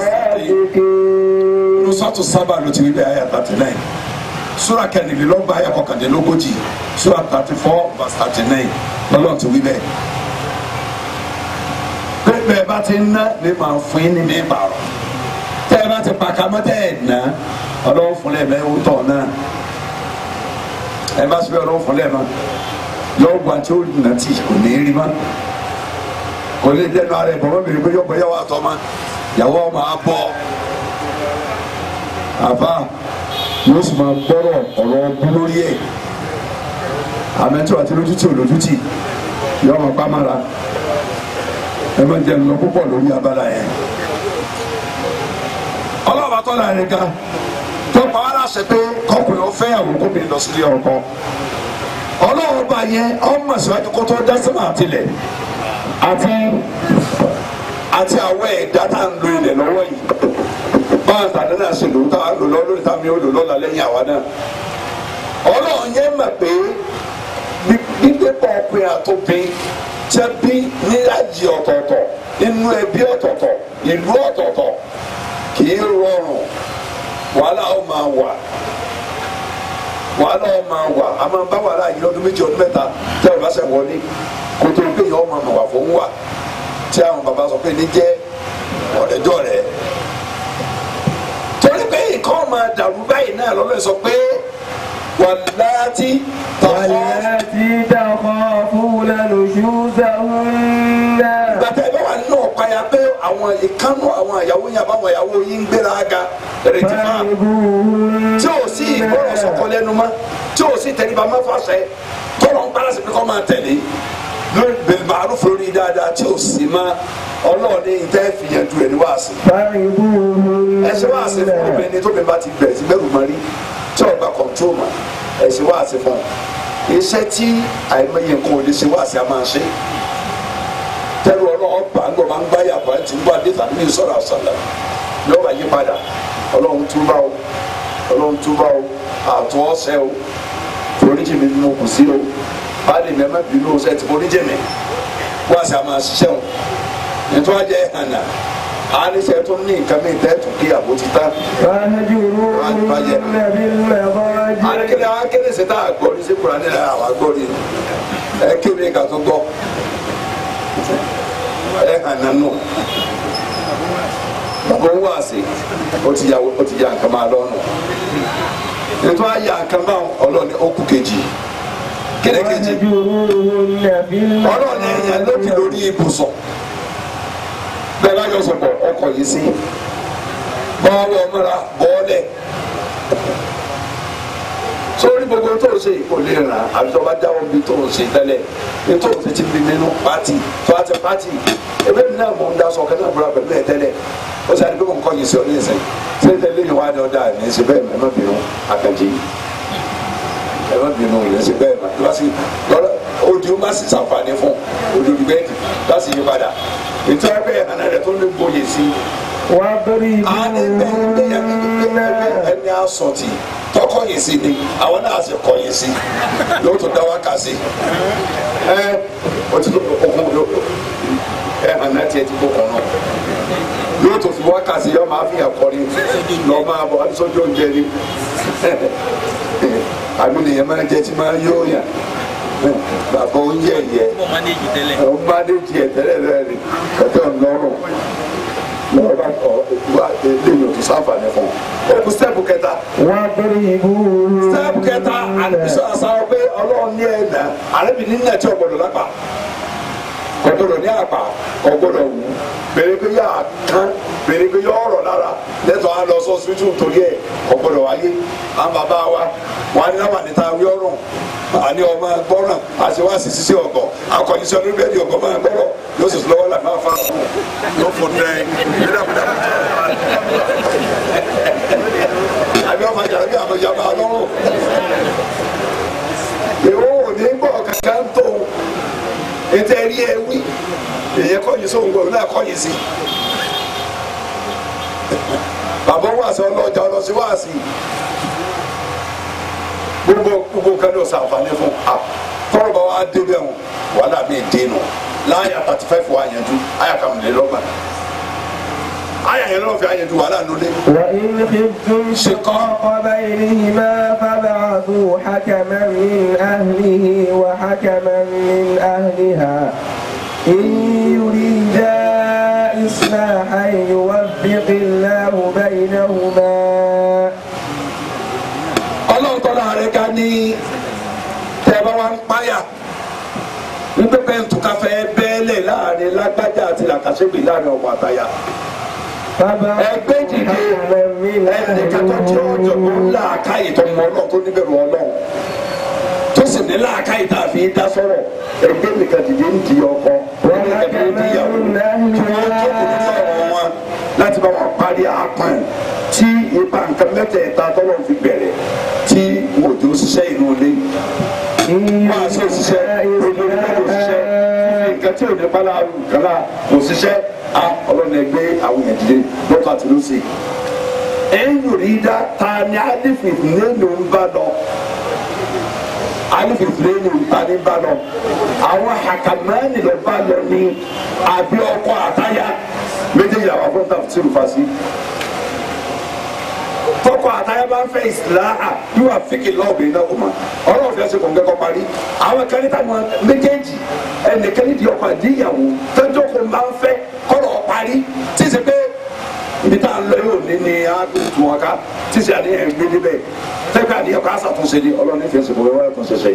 nusatu sábà ló ti rí bẹ́ẹ̀ ayé thirty nine sura kẹrìnlélọ́gbọ̀n ayé kọkàndínlógójì sura thirty four verse thirty nine lọ́lọ́run ti wí bẹ́ẹ̀ pé bẹ́ẹ̀ bá ti ná ní màá fún yín ní ní ìbàrọ̀ tẹ́ ẹ bá ti pàkámọ́ tẹ́ ẹ̀ ná ọlọ́run fún lẹ́ẹ̀mẹ́ ó tọ̀ náà ẹ bá sọ ọlọ́run fún lẹ́ẹ̀mọ́ yọ gba tí ó nà tí kò ní rí mọ́ kò ní dẹnu ara ẹ̀ bọ̀ mọ́ bèrè pé yọ bọ̀ yàwó àtọ́ ma yàwó ọmọ abọ́ àbá yóò sì máa gbọ́rọ̀ ọ̀rọ̀ ọbú lórí ẹ̀ àmẹ́tọ́ àti lójútì olójútì yọ ọmọ pàmàrà ẹ máa jẹun lọ púpọ̀ lórí abala yẹn ọlọ́ọ̀bá tọ́lá rẹ̀ ga tó pa wá láṣẹ pé kọkùnrin ó fẹ́yàwó kóbìnrin lọ sílé ọkọ ọlọ́ọ̀bá yẹn ọmọ síwájú kó tó dá sínú àtìlẹ̀ àti àti àwọn ẹ̀dá tá à ń lo ilẹ̀ lọ́wọ́ yìí báwọn tàdé náà ṣe lò ó táwa lò lọ lórí táwọn yóò lò lọ́la lẹ́yìn àwa náà ọlọ́run yẹn mọ̀ pé gbígbépọ̀ ọkùnrin àtòbin jẹ́ bí níláàjì ọ̀tọ̀ọ̀tọ̀ inú ẹbí ọ̀tọ̀ọ̀tọ̀ ìlú ọ̀tọ̀ọ̀tọ̀ kì í rọrùn wàhálà ó máa wà wàhálà ó máa wà a máa bá wàhálà yìí lọ́dún méjì ọdún mẹ́ta tẹ́ ẹ bá ṣe wọlé kó tó gbé yìí ọmọ àmọ̀ wà fún wa tí àwọn bàbá sọ pé ní jẹ́ ọ̀rẹ́jọ́ rẹ̀ torí pé nǹkan máa dàrú báyìí náà lọ́lọ́ sọ pé wàláàtì tọ̀kọ́ واللاتي تخافون نشوزهن gbàtà ìbá wà nínú ọ̀páyà pé àwọn ìkánú àwọn ìyàwó yẹn àbáwọn ìyàwó yìí ń gbéra ga rètí máa فاعبوهن tí ò sí ìgbọràn sọkọ lẹ́nu mọ́ tí ò sí tẹríba má fàṣẹ tọrọ ń gbára sí pé kọ́ máa tẹ̀lé lórí bẹ̀rù lórí dáadáa tí ò sí mọ́ ọlọ́ọ̀ni ìtẹ́ fìyànjú ẹ̀ ní wàásù فاعبوهن ẹsẹ wá sí fún obìnrin tó bẹ bá ti bẹ̀rẹ̀ sí bẹ̀rù mọ́rí tí ọgbà kọ̀ntrol mọ́ ẹsẹ wá sí fún iṣẹ́ tí àìmọye nǹkan ò lè ṣe wá sí a máa ṣe tẹ́lu ọlọ́run bá ń gbọ́ máa ń gbá yàgbá tí ń bọ́ adé tàbí ní sọ̀rọ̀ àṣàlẹ̀ yóò wá yí padà ọlọ́run túbà o ọlọ́run túbà o àtún ọ̀sẹ̀ o foríjì mi nínú kù sí o báàlì mi ẹ má bínú o sẹ́ẹ̀ tí foríjì mi wá sí a máa ṣiṣẹ́ o nítorí wá jẹ́ hànà àníṣe tó ní nǹkan mi tẹ́ tún kí àbó ti tán فاهجروهن بالمضاجع akéde akéde ṣe tá a gbọ́ ní sẹ́kùrà nílẹ̀ àwọn agbọ́rí ẹ kéde ká tó gbọ́ ẹ hàn nánú bàbá ń wá sí ó ti ya ó ti ya nǹkan máa lọ́nu nítorí àyà nǹkan máa ọlọ́ni ó kú kejì kíni kejì واهجروهن في ọlọ́ọ̀ni ẹ̀yàn lókè lórí ibùsùn bẹ́ẹ̀ bá yọ sọ̀pọ̀ ọkọ̀ yìí sí bọ́ọ̀lù ọmọra bọ́ọ̀lẹ̀ sórí gbogbo tó o ṣe kò lè rà àbí tó o bá jáwọ́ bí tó o ṣe tẹ́lẹ̀ ní tó o fi ti bí nínú pátì tó a ti pátì ebe mi náà mọ̀ ń da sọ kẹ́lẹ́ àbúrò pẹ̀lú ẹ̀ tẹ́lẹ̀ ó sì àdìgbò nǹkan yìí sí ọ ní ìsìn ṣé tẹ́lẹ̀ yìí wá ní ọ̀dà ní ìsìn bẹ́ẹ̀ mẹ́mọ́ bínú àkànjì ẹ̀mọ́ bínú yẹn sí bẹ́ẹ̀ mọ́ lọ́sí lọ́dọ̀ odi o ma sì sàǹfààní fún òdòdó bẹ́ẹ̀dì láti yí padà ètò ẹgbẹ́ ẹ̀hánà rẹ̀ tó lè gbóyè sí واضربوهن ẹni asọ̀tì tọkọ̀yìn sí ni àwọn náà sì kọ̀yìn sí yóò tó dá wákà sí ẹ o ti tó okun ẹ̀hánà tiẹ̀ ti kó kàn náà yóò tó fi wákà sí yọ máa fi hàn kọrin lọ máa bọ̀ sójú oúnjẹ ni àbí nìyẹn máa jẹ tí máa yóò yàn bàbá oúnjẹ yẹ Mo manage tẹ́lẹ̀. ọ bá dé tiẹ̀ tẹ́lẹ̀ náà ni kẹtẹ́ ọ̀nọ́rùn lọ́wọ́ bá kọ́ wá lẹ́yìn òtún sáfàní fún un. ó kú sẹ́ẹ̀pù kẹta واضربوهن sẹ́ẹ̀pù kẹta àlùbísọ̀ àṣàrò pé ọlọ́run ní ẹ̀dá àrẹ́bí ní nàìjí ọ̀gbọ́dọ̀ lápá ọ̀gbọ́dọ̀ ní àpá ọ̀gbọ́dọ̀ wù bèrè pé yà á kán bèrè pé yà ọ̀rọ̀ lára lẹ́tọ̀ á lọ sọ síbítù torí ẹ̀ ọ̀gbọ́dọ̀ wáyé àwọn bàbá wa wọn á ní láwọn àníta wí ọ̀rùn àní ọmọ gbọ́ràn àti wá sí sísí ọ̀gọ̀ akọ̀yìn sí ọdún bẹ́ẹ̀ ni ọ̀gọ̀ máa gbọ́rọ̀ yóò sì lọ́wọ́ là máa fa yóò fò nẹ́ dídàkudà àbí ọmọ jàrá bí àwọn ìjàmbá lọ́rùn èwo ò ní gbọ́ kankan tó ètò ẹ̀rí ẹ̀ wí èyẹ kọ́yìn sóhun gbọ́ náà kọ́yìn sí bàbá wàásù ọlọ́jà ọlọ́sí wàásì gbogbo gbogbo kan ló sàǹfààní fún a tọrọ bá wa débẹ̀ wọn wàhálà mi dé nù láyà thirty five wà yẹn ju àyà kàmìlélọ́gbà àyà yẹn lọ́wọ́ fi àyẹ̀dù wàhálà nulẹ̀. وإن خفتم شقاق بينهما فابعثوا حكما من أهله وحكما من أهلها إن يريدا إصلاحا يوفق الله بينهما ọlọ́run tọ́lá rẹ̀ ká ní tẹ́ bá wá ń páyà wípé pẹ́ǹtùká fẹ́ bẹ́ẹ̀lẹ̀ láàrin lágbájá àti làkàṣẹ́gbè láàrin ọmọ àtàyà ẹgbẹ́ dìde ẹnìkan tó jẹ́ ọ̀jọ̀gbọ́n làákàyè tó mọ ọlọ́run tó níbẹ̀rù ọlọ́run tó sì ní làákàyè tá a fi dá sọ̀rọ̀ ẹgbẹ́ nìkan dìde ń di ọkọ ẹgbẹ́ nìkan dìde ń di ìyàwó kí wọ́n jókòó ní sọ̀rọ̀ wọn láti bá wọn parí àpọ̀n tí ipa nǹkan mẹ́tẹ̀ẹ̀ta tọ́lọ̀ fi bẹ̀rẹ̀ tí òjò ṣiṣẹ́ inú ilé máa ṣe òṣìṣẹ́ ojú ilé kò ṣiṣẹ́ fífi nǹkan tí ò ní bala kala kò ṣiṣẹ́ a ọlọ́run ẹgbẹ́ àwọn èèyàn dìde lọ́kọ̀ àti lọ́sẹ̀ ẹ̀yìn rí dá ta ni alifin nínú ń bá lọ alifin nínú ta ni bá lọ àwọn hakamani lọ bá lọ ní àbí ọkọ àtayá méjèèjì àwọn afọ́ńtà tí o fa sí tọkọ àtayá bá ń fẹ́ ìsìláhà yóò wá fíkì lọ́ọ̀bì náà kò mọ ọlọ́run fi ẹsẹ̀ kò ń kẹ́kọ̀ọ́ parí àwọn kan níta wọn méjèèjì ẹnìkan nídìí ọkọ àdíyàwó tọ́jọ́ kò máa ń fẹ́ kọ́rọ̀ parí tí ì sẹ́ pé ibi tá a lọ yóò ní ní agbègbè wọn ká tí ì sẹ́ àdéhùn gbé níbẹ̀ tẹ́gbẹ́ àdéhùn ká ṣàtúnṣe ni ọlọ́run fi ẹsẹ̀ kò wẹ́wẹ́ àtúnṣe ṣe.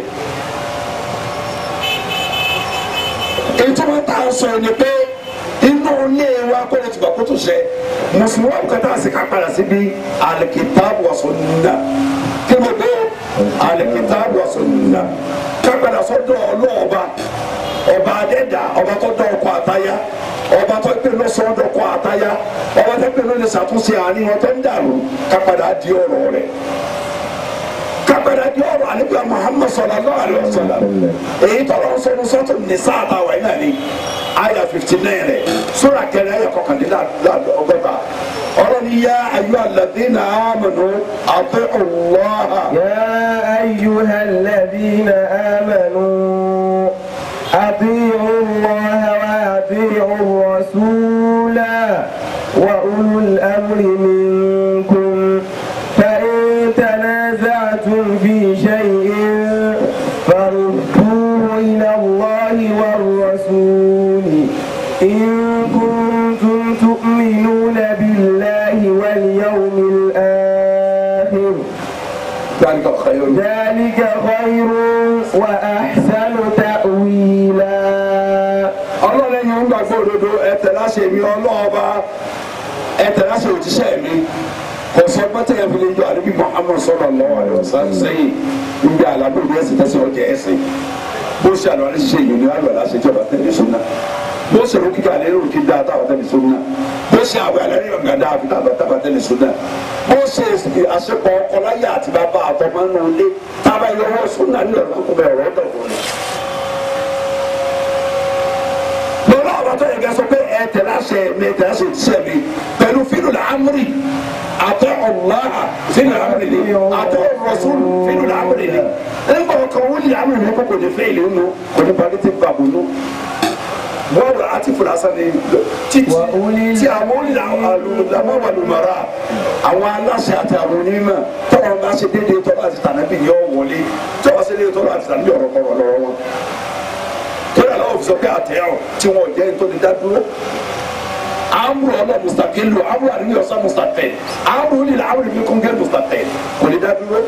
ètò wọn tá a sọ ni pé inú ilé wa kó lè tìgbà kó tó ṣe mùsùlùmí wa kẹta àti ká padà síbi alikitaabu wa sunna kí ló dé alikitaabu wa sunna ká padà sọ́dọ̀ ọlọ́ọ̀ba ọba adẹ́dà ọba tó dọ̀ ọkọ̀ àtayá ọba tó gbé lọ sọ́dọ̀ ọkọ̀ àtayá ọba tó gbé lọ lè ṣàtúnṣe àárín wọn tó ń dàrú ká padà di ọ̀rọ̀ rẹ̀ kápẹ́rẹ́ di ọ̀rọ̀ àníbíà Muhammad sallallahu alaihi wasallam èyí tọ́lọ́ ń sọnù sọ́tò nìsa àtàwọn ẹ̀ náà ni àyà fifty nine rẹ̀ sóra kẹrẹ ẹ̀yà kọkàndínlá ọgọ́ta ọ̀rọ̀ ni yá ayyuha alladhina amanu ati'u Allah. يا أيها الذين آمنوا أطيعوا الله وأطيعوا الرسول وأولو الأمر منكم فإن تنازعتم في شيء فردوه إلى الله والرسول إن كنتم تؤمنون بالله واليوم الآخر ذلك خير ذلك خير وأحسن تأويلا ọlọ́run ẹ̀yin ń gbàgbọ́ òdodo ẹ̀tẹ̀ láṣẹ mi ọlọ́ọ̀ba ẹ̀tẹ̀ láṣẹ òjíṣẹ́ mi kò sọ pẹ́tẹ́ yẹn fi lè jọ àdébí Muhammad sallallahu alaihi wasallam sẹ́yìn níbi àlábò ní ẹ̀sìn tẹ́sí ọjà ẹ̀sìn bó ṣe àlọ́ àlẹ́ ṣiṣẹ́ ìyọ̀nù àlọ́ àlẹ́ ṣe jọba tẹ̀lé súnà bó ṣe ló kíkà àlẹ́ lórí kí dáa táwọn tẹ̀lé súnà bó ṣe àwẹ̀ àlẹ́ rí ọ̀gá dáa fi táwọn táwọn tẹ̀lé súnà bó ṣe àṣepọ̀ ọkọláyà àti bàbá àtọmọ nù lé tábà yọwọ́ súnà ní ọ̀rọ̀ kó bẹ̀ ọ̀rọ̀ dọ̀wọ́ ni. lọ́wọ́ àwọn tó yẹ kẹ́ sọ pé ẹ tẹ̀lé àṣẹ mi ẹ tẹ̀lé àṣẹ ìṣẹ́ mi pẹ̀lú fílù làámúrì àtẹ ọ̀láhà fílù làámúrì ni àtẹ ọ̀rọ̀sùn fílù làámúrì ni nígbà kan wọ́n lè àmì ìlú kò ní fẹ́ ìlú nù kò ní balẹ̀ tí bàbá nù wọ́n wà á ti fura sani títí tí àwọn olùdámọ̀wàlùmọ̀ra àwọn aláṣẹ àti àwọn onímọ̀ tọ́wọ́ bá ṣe déédéé tọ́wọ́ àti tànàbí yọ wọlé tọ́wọ́ ṣe déédéé tọ́wọ́ àti tànàbí ọ̀rọ̀ kọ̀ọ̀rọ̀ lọ́wọ́ wọn torí àlọ́ òfin sọ pé àtẹ̀yọ̀ tí wọ́n jẹ́ nítorí dádúró amúrò ọlọ́ mustaqilu amúrò àdúgbò ọ̀sán mustaqil amúrò nílẹ̀ amúrò ní kúngẹ́ mustaqil kò ní dádúró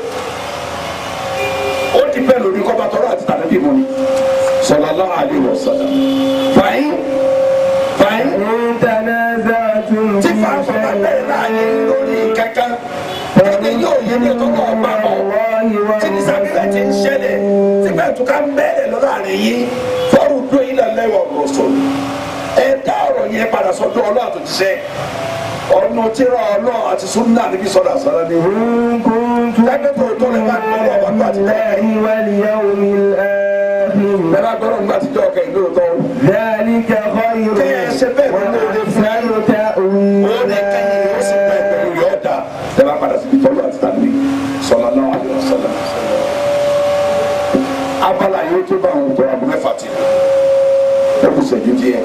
ó ti bẹ́ẹ̀ lórí kọ́ba tọ́rọ àti tàbí mu ni sallallahu alaihi wasallam fàyín fàyín إن تنازعتم tí في fàáfà bá bẹ̀rẹ̀ láàyè lórí kankan ẹni yóò yé ní ẹ̀tọ́ náà bá bọ̀ tí ní sábẹ́bẹ̀ ti ń ṣẹlẹ̀ tí bẹ́ẹ̀ tó ká ń bẹ̀rẹ̀ lọ́dọ̀ àrẹ yìí fọ́ọ̀rù dó ilẹ̀ lẹ́wọ̀ rọ̀ṣọ̀ ẹ dá ọ̀rọ̀ yẹn padà sọ́dọ̀ ọlọ́ àtòjíṣẹ́ ọ̀nà tíra ọlọ́ àti súnà níbi sọ́dọ̀ àsọ̀rọ̀ ni إن كنتم Lágbẹ́ tó tó lè máa gbọ́dọ̀ ọ̀bà tó àti bẹ́ẹ̀. بالله واليوم الآخر bẹ́ẹ̀ bá gbọ́dọ̀ nígbà tíjọ́ ọkẹ́ ìlú tó ذلك خير Kẹ́ ẹ ṣe bẹ́ẹ̀ ló lè fún وأحسن ó ní kẹ́yìn تأويلا ó sì pẹ́ pẹ̀lú yọ̀ ọ̀dà ẹ bá padà síbi tọ́lú àti tàbí sallallahu alaihi wasallam. abala yìí tó bá àwọn ọ̀dọ́ abúlé fàtí ẹ kò sẹ́jú díẹ̀.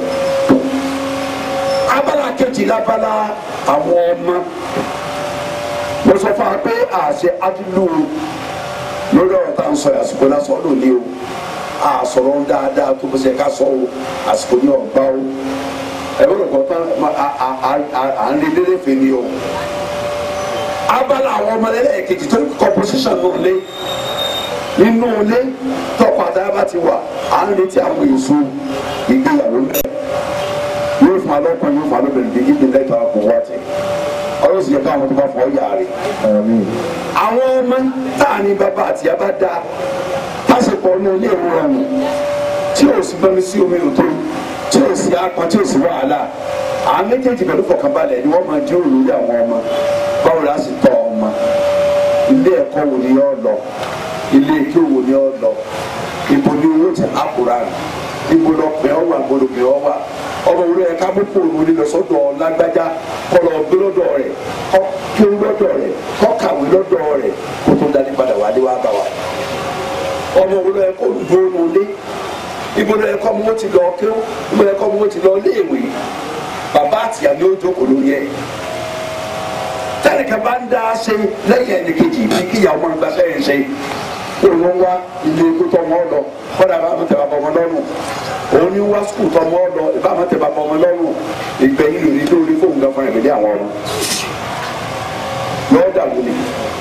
abala kejì labala àwọn ọmọ mo sọ fún wa pé àṣẹ adúlù lórí ọ̀rọ̀ tá à ń sọ àsìkò náà sọ lónìí o àsọ̀rọ̀ dáadáa tó bó ṣe ká sọ o àsìkò ní ọ̀gbá o ẹ bọ́dọ̀ kọ́ tán à- à- à- à- à ń lé lélẹ́ fè ni o. abala àwọn ọmọ ẹlẹ́ẹ̀kejì tó composition náà lé nínú ilé tọkọ àtàyà bá ti wà à ń retí àwọn èso ìgbéyàwó mẹ́rin yóò fún alọ́kùnrin yóò fún alọ́bìnrin bí ibi lẹ́tọ̀ àpò wá tẹ̀ ọ̀rọ̀ sì yẹ káwọn tó bá fọ ọ̀yà rẹ̀ àwọn ọmọ táà ní bàbá àti yàbá da pásìpọ̀ ní ilé ìwé ọ̀hún tí ò sí gbọ́n sí omi òtó tí ò sí apá tí ò sí wàhálà àwọn méjèèjì pẹ̀lú fọkànbalẹ̀ ni wọ́n máa jíròrò lórí àwọn ọmọ báwo la sì tọ́ ọmọ ilé ẹ̀kọ́ wo ni yọ lọ ilé ike wo ni yọ lọ ibo ni owó ti àkùrà ibo lọ pẹ́ ọ wà gbọdọ̀ pẹ́ ọ wà ọmọ wúlò yẹ ká mú fóònù ní lọ sọ́dọ̀ lágbájá kọlọ gbé lọ́dọ̀ rẹ̀ kọ kí ó lọ́dọ̀ rẹ̀ kọ kàwé lọ́dọ̀ rẹ̀ kó tó dání padà wá dé wá bá wa ọmọ wúlò yẹ kó dúró nulẹ̀ ibo lọ yẹ kọ́ mọ́ ti lọ kí ó ibo lọ yẹ kọ́ mọ́ ti lọ léèwé bàbá àtìyá ni ó jókòó lórí ẹ̀ tẹnìkan bá ń dá ṣe lẹ́yìn ẹnìkejì bí kíyàwó máa gba sẹ́yìn ṣe òun wá ilé ikú tó wọn lọ kọ́dà bá wọn tẹ̀ bá bọ́ wọn lọ́rùn òun ní wá skul tó wọn lọ bá wọn tẹ̀ bá bọ́ wọn lọ́rùn ìgbẹ̀yìn lòdì lórí fóun gan fún ẹ̀mí àwọn ọmọ lọ́ọ́ dàgbò ni.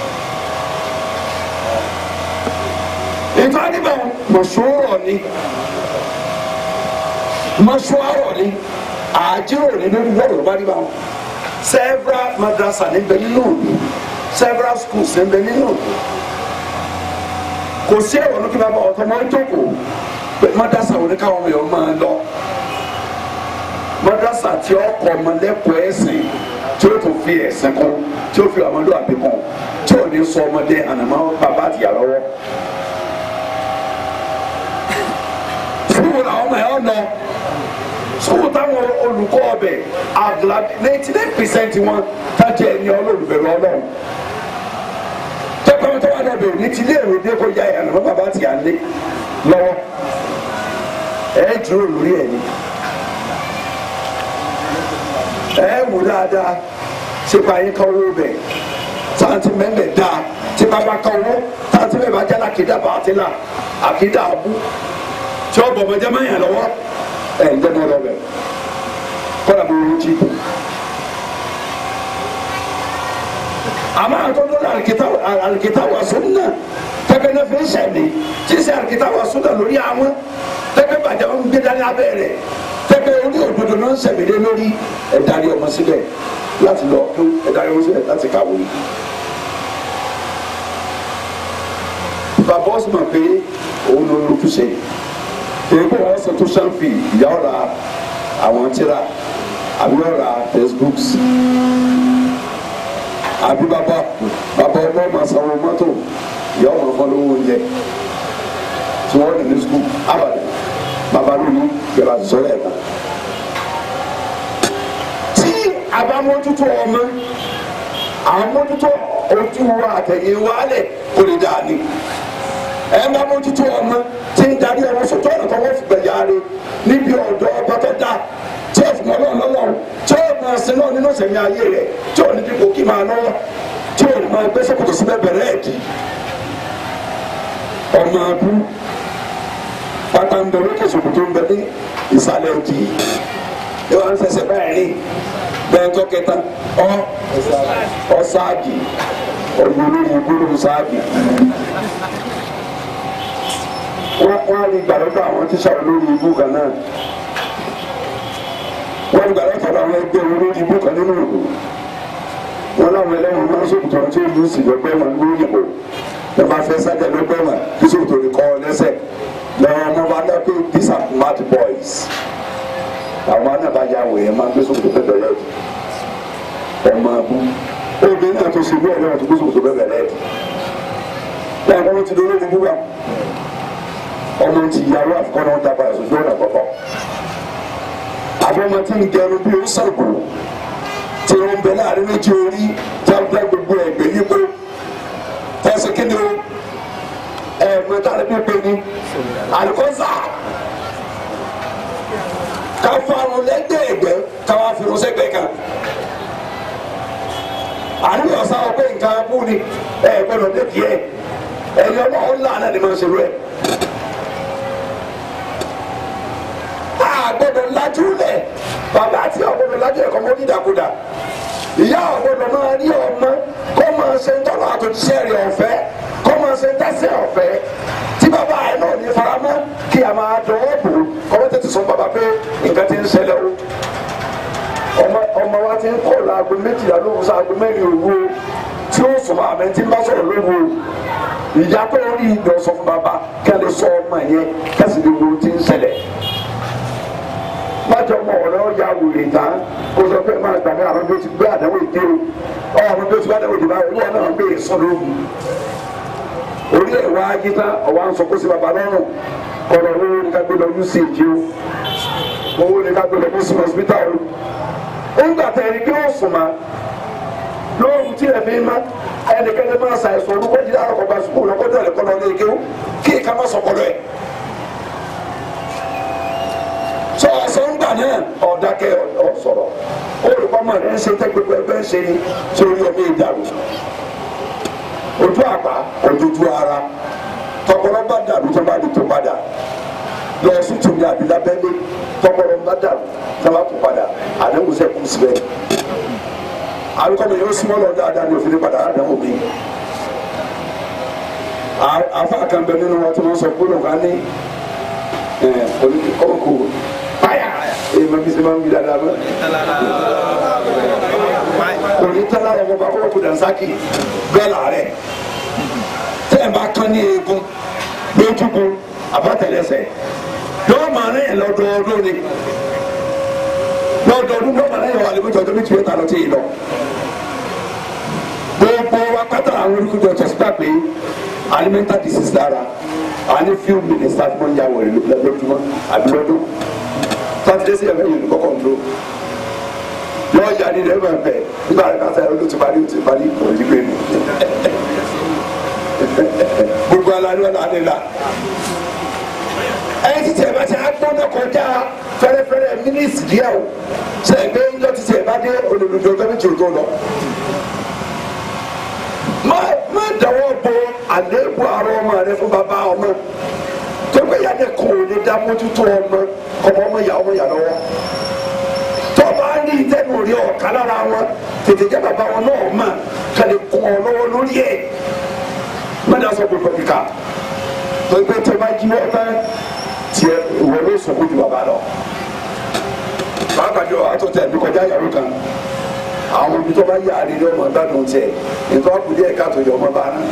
ètò àdìbò mọ̀ṣúrọ̀ ni mọ̀ṣúrọ̀ ni àjẹrò ni lórí wọ́ọ̀rọ̀ bá dìbò àwọn several madrasa ní bẹ nínú òdu several schools ní bẹ nínú òdu kò sí ẹ̀rọ ní kí n bá bá ọ̀tọ̀ máa ń jókòó pé madrasa wo ni káwọn ọmọ yẹn máa lọ madrasa tí ó kọ́ ọmọ lẹ́kọ̀ọ́ ẹ̀sìn tí ó tún fi ẹ̀sìn kún tí ó fi ọmọdé àbí kún tí ò ní sọ ọmọdé ànàmọ́ bàbá àtìyá lọ́wọ́ sukuu làwọn ọmọ yẹn lọ sukuu táwọn olùkọ́ ọbẹ̀ àgùlà ninety nine percent wọn tájẹ ẹni olólùbẹ̀rù ọlọ́run tẹ́pẹ́ tó wà lọ́bẹ̀ ní ti ilé ìwé dé kó ya ìyànà mọ́ bàbá àti àlé lọ́wọ́ ẹ̀ dúró lórí ẹ̀ ni ẹ̀ wò dáadáa ṣe pa yín kan owó bẹ̀ sáǹtì mẹ́lẹ̀ dáa tí bàbá kan owó sáǹtì mẹ́lẹ̀ bá jẹ́ làkìdá bá àti là àkìdá abú tí ó bọ̀ mọ́jẹ́ mẹ́yìn lọ́wọ́ ẹ̀ ń dẹ́nu ọlọ́bẹ̀ kọ́lá mo rú jí. àmọ́ àtọ́jú alikita wa sunna tẹ́kọ̀ kankan náà fi ń sẹ̀mí tí sẹ́ àkìtà wà sódà lórí àwọn tẹ́gbẹ́ bàjẹ́ wọn gbé dání abẹ́ rẹ̀ tẹ́gbẹ́ orí òdodo náà ń sẹ̀mí lé lórí ẹ̀dárí ọmọ síbẹ̀ láti lọ kú ẹ̀dárí ọmọ síbẹ̀ láti kàwé. bàbá ọ̀sùn mọ̀ pé òun ló lójú ṣe èyí kò wọ́n sọ tó ṣàǹfì ìyá ọ̀ra àwọn tíra àbí ọ̀ra textbooks àbí bàbá bàbá ọmọ ọmọ sanwó mọ́tò ìyá ọmọ ọmọ lówó oúnjẹ tí wọ́n lè ní sukùl abàdé bàbá lóyún gbẹ̀rẹ̀ àti sọ́lẹ̀ ẹ̀ka. tí a bá mójútó ọmọ àwọn mójútó ojú wa àtẹ̀yìn wa lẹ̀ kò lè dáa ni ẹ bá mójútó ọmọ tí ń darí ọmọ sọtọ ọ̀nà tó wọ́n fi gbẹ̀yà rẹ níbi ọ̀dọ́ ọba tó dáa tí ó fún ọlọ́run lọ́lọ́run tí ó máa sin náà nínú ìsẹ̀mí ayé rẹ̀ tí ò ní dípò kí máa lọ́wọ́ tí ò ní máa gbé sókòtò síbẹ̀ bẹ̀rẹ̀ ẹ̀dì ọmọ abú pátá ń bẹ lókè sòkòtò ń bẹ ní ìsàlẹ̀ òdì ẹ wá ń fẹsẹ̀ báyìí rìn bẹ́ẹ̀ tó kẹta ọ ọ sáàgì ọ̀gbìn olóyìn gbólóhùn sáàgì wọ́n wọ́n á lè gbà lọ́dọ̀ àwọn tíṣà olórí ibú kan náà wọ́n gbà lọ́dọ̀ àwọn ẹgbẹ́ olórí ibú kan nínú ìlú wọ́n láwọn ẹlẹ́wọ̀n máa ń sòkòtò tí ó lù sí lọ́gbẹ́ wọn lórí ìbò ẹ máa fẹ́ sájà lọ́gbẹ́ wọn kí sòkòtò lè kọ́ ọ lẹ́sẹ̀ lọ́wọ́ ọmọ bá dá pé these are mad boys àwọn anábàjá wòye máa ń gbé sòkòtò bẹ́ẹ̀ lẹ́ẹ̀dì ọmọ abú obìnrin náà tó ṣe bí ẹ̀rọ tó gbé sòkòtò bẹ́ẹ̀ lẹ́ẹ̀dì láàrín wọn ti dolórí ibú wa ọmọ ti yàrá àfikún náà dábàá ẹ̀sùn ọ̀nà kọ̀kọ́ àbọ̀mọ tí ń gẹrun bí ó sàgbò tí wọ́n bẹ láàrin méjì orí jáde gbogbo ẹ̀gbẹ́ yípo tẹ̀sí kíni o ẹ̀ẹ̀mọ tára bí pé ní àlùkọ́sà ká farun lẹ́gbẹ̀ẹ́ ẹ̀gbẹ́ ká wá fi ránṣẹ́ gbẹ̀ kan àníbi ọ̀sán ọ̀pẹ nǹkan abú ni ẹ̀ gbọ́dọ̀ dé díẹ̀ ẹ̀yọ́ ọlọ́run làánà ni máa ń ṣerú ẹ̀. àgbọ̀dọ̀ lajú lẹ̀ bàbá àti ọ̀gbọ̀dọ̀ lajú ẹ̀kọ́ mọ́ dídàkudà ìyá ọ̀gbọ̀dọ̀ máa rí ọmọ kó máa ṣe ń tọ́lọ̀ àtòjíṣẹ́ rẹ̀ ọ̀fẹ́ kó máa ṣe ń tẹ́sẹ̀ ọ̀fẹ́ tí bàbá ẹ̀ náà ní faramọ́ kí a máa dọ̀wọ́ bò kọ́wọ́ tètè sọ bàbá pé nǹkan ti ń ṣẹlẹ̀ o ọmọ ọmọ wa ti ń kọ́ laago méjìlá lóhùn sí aago mẹ́rin òru o tí ó sùn máa mẹ́ tí ń bá sọ̀rọ̀ lóhùn o ìyá pé orí ìdọ̀ sọ fún bàbá kí a lè sọ ọmọ yẹn kẹ́sì lè wo ti ń ṣẹlẹ̀ májọ mọ ọ̀rẹ́ ọjà wòlé tán kó sọ pé máa gbàgbé àwọn bí ó ti gbé àdáwò ìdí o ọ àwọn bí ó ti gbé àdáwò ìdí báyìí olúwa náà gbé èso lóògùn orí ẹ̀ wá yí tán ọ̀wá ń sọ kó sí baba lọ́rùn kọ̀ọ̀rọ̀ owó ní ká gbé lọ uch o owó ní ká gbé lọ muslim hospital o ńgbà tẹ̀ ẹni kí ó sùn ma lóògùn tí ẹ̀ fi má ẹnikẹ́ni máa ṣàìsàn olùkọ́ jí láàárọ̀ kọ́ bá sùkúù lọ́kọ́ dẹ̀ lẹ́kọ́ lọ́ lé kéwù kí ìka má sọ̀kọ́ lọ́ẹ̀ sọ ọsọngba náà ọdakẹ ọsọrọ olùkọ́mọ rẹ ń ṣe tẹ gbogbo ẹgbẹ́ ń ṣe ni sórí ọmọ ìdàrú ojú àpá ojoojú ara tọpọlọ bá dàrú tó bá di tó padà lọ sí tòmí àbí lábẹ́lé tọpọlọ bá dàrú tó bá tó padà àdéhùn sẹ kù síbẹ̀ alukọ́mọ yóò súnmọ́ lọ dáadáa ní òfin padà àdéhùn mi afa kan bẹ nínú wọn tí wọn sọ gbọ́dọ̀ ká ní ẹ ọkọ báyà èyí ma bisi ma ń wuli ala ma òní tẹ́lá rẹ̀ kó bá kó kó dansaki bẹ́ẹ̀ la rẹ̀ tẹ́ ẹ̀ bá kán ní eegun lójúkun àbátẹ̀lẹsẹ̀ yóò máa ní ẹ̀ lọ́dọọdún ni lọ́dọọdún yóò máa ní ẹ̀ wà lẹ́gbẹ̀ẹ́ tọ́jú méjì mẹ́ta lọ́tí yìí lọ gbogbo wa pátá àwọn olùkójọ tẹ̀síta pé alimental disease dára a ní few minutes láti mọ̀ ń yà wọ̀rẹ̀ lójúmọ́ àbí lọ́dún sátidé sí ẹ̀fẹ̀ yìí kọ́kọ́ ń lo yọ ọjà ní ilẹ̀ máa bẹ̀ nígbà rẹ̀ káfẹ́ ọdún ti parí ti parí òjì pé mi gbogbo ala ni wọn náà nílà ẹyìn títí ẹ bá ti agbọ́dọ̀ kọjá fẹ́rẹ́fẹ́rẹ́ mínísì díẹ̀ o ṣe é gbé ńlọ títí ẹ bá dé olùdókòwò gọ́mẹ̀ntì òjò lọ má má dáwọ́ bo àléébù ara ọmọ rẹ fún bàbá ọmọ tó gbé yàtọ̀ kò ní dá mójútó ọmọ ọmọ ọmọ yà ọmọ yà lọ́wọ́ tó bá ní ìtẹ́nu rí ọ̀ká lára wọn tètè jẹ́ bàbá wọn náà mà kàlẹ́ kún ọ lọ́wọ́ lórí ẹ̀ má dá sọ gbogbo kíkà kà tó pé tó bá jí wọ́n tán tiẹ̀ ìwọ ló sọ̀kú ju bàbá lọ. pàápàá jọ àtúntẹ̀ mi kọjá yàrá kan àwọn ibi tó bá yà á rí ní ọmọ gbádùn tiẹ̀ nǹkan kùdí ẹ̀ka tó yọ ọmọ bá ná.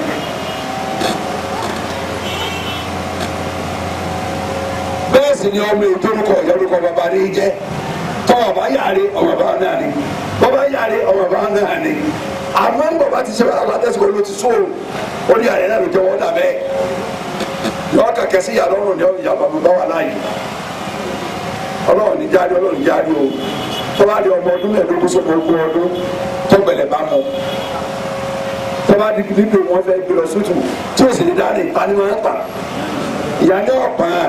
bẹ́ẹ̀ sì ni ọmọ ètò orúkọ ìyọrúkọ bàbá rí jẹ́ tọ́wọ́ bá yàrá ọmọ bá náà ni bọ́bá yàrá ọmọ bá náà ni àmọ́ ń bọ̀bá ti ṣe bá àgbà tẹ̀síkò ló ti sóòrò ó ní àyẹ̀ náà ló jẹ́ wọ́n dà bẹ́ẹ̀ yọ kàkẹ́ sí yàrá ọ̀run ní ìyá bàbá bá wà láàyè ọlọ́run ní jáde ọlọ́run ní jáde o tọ́ba di ọmọ ọdún mẹ́ẹ̀ẹ́dógún sọ́kọ̀ ogún ọdún tọ́gbẹ̀lẹ̀ bá mọ tọ́ba di dídò wọn fẹ́ gbé lọ sótù tí o sì ní dáadé ìpanimọ̀ ń pa ìyá ní ọ̀pàn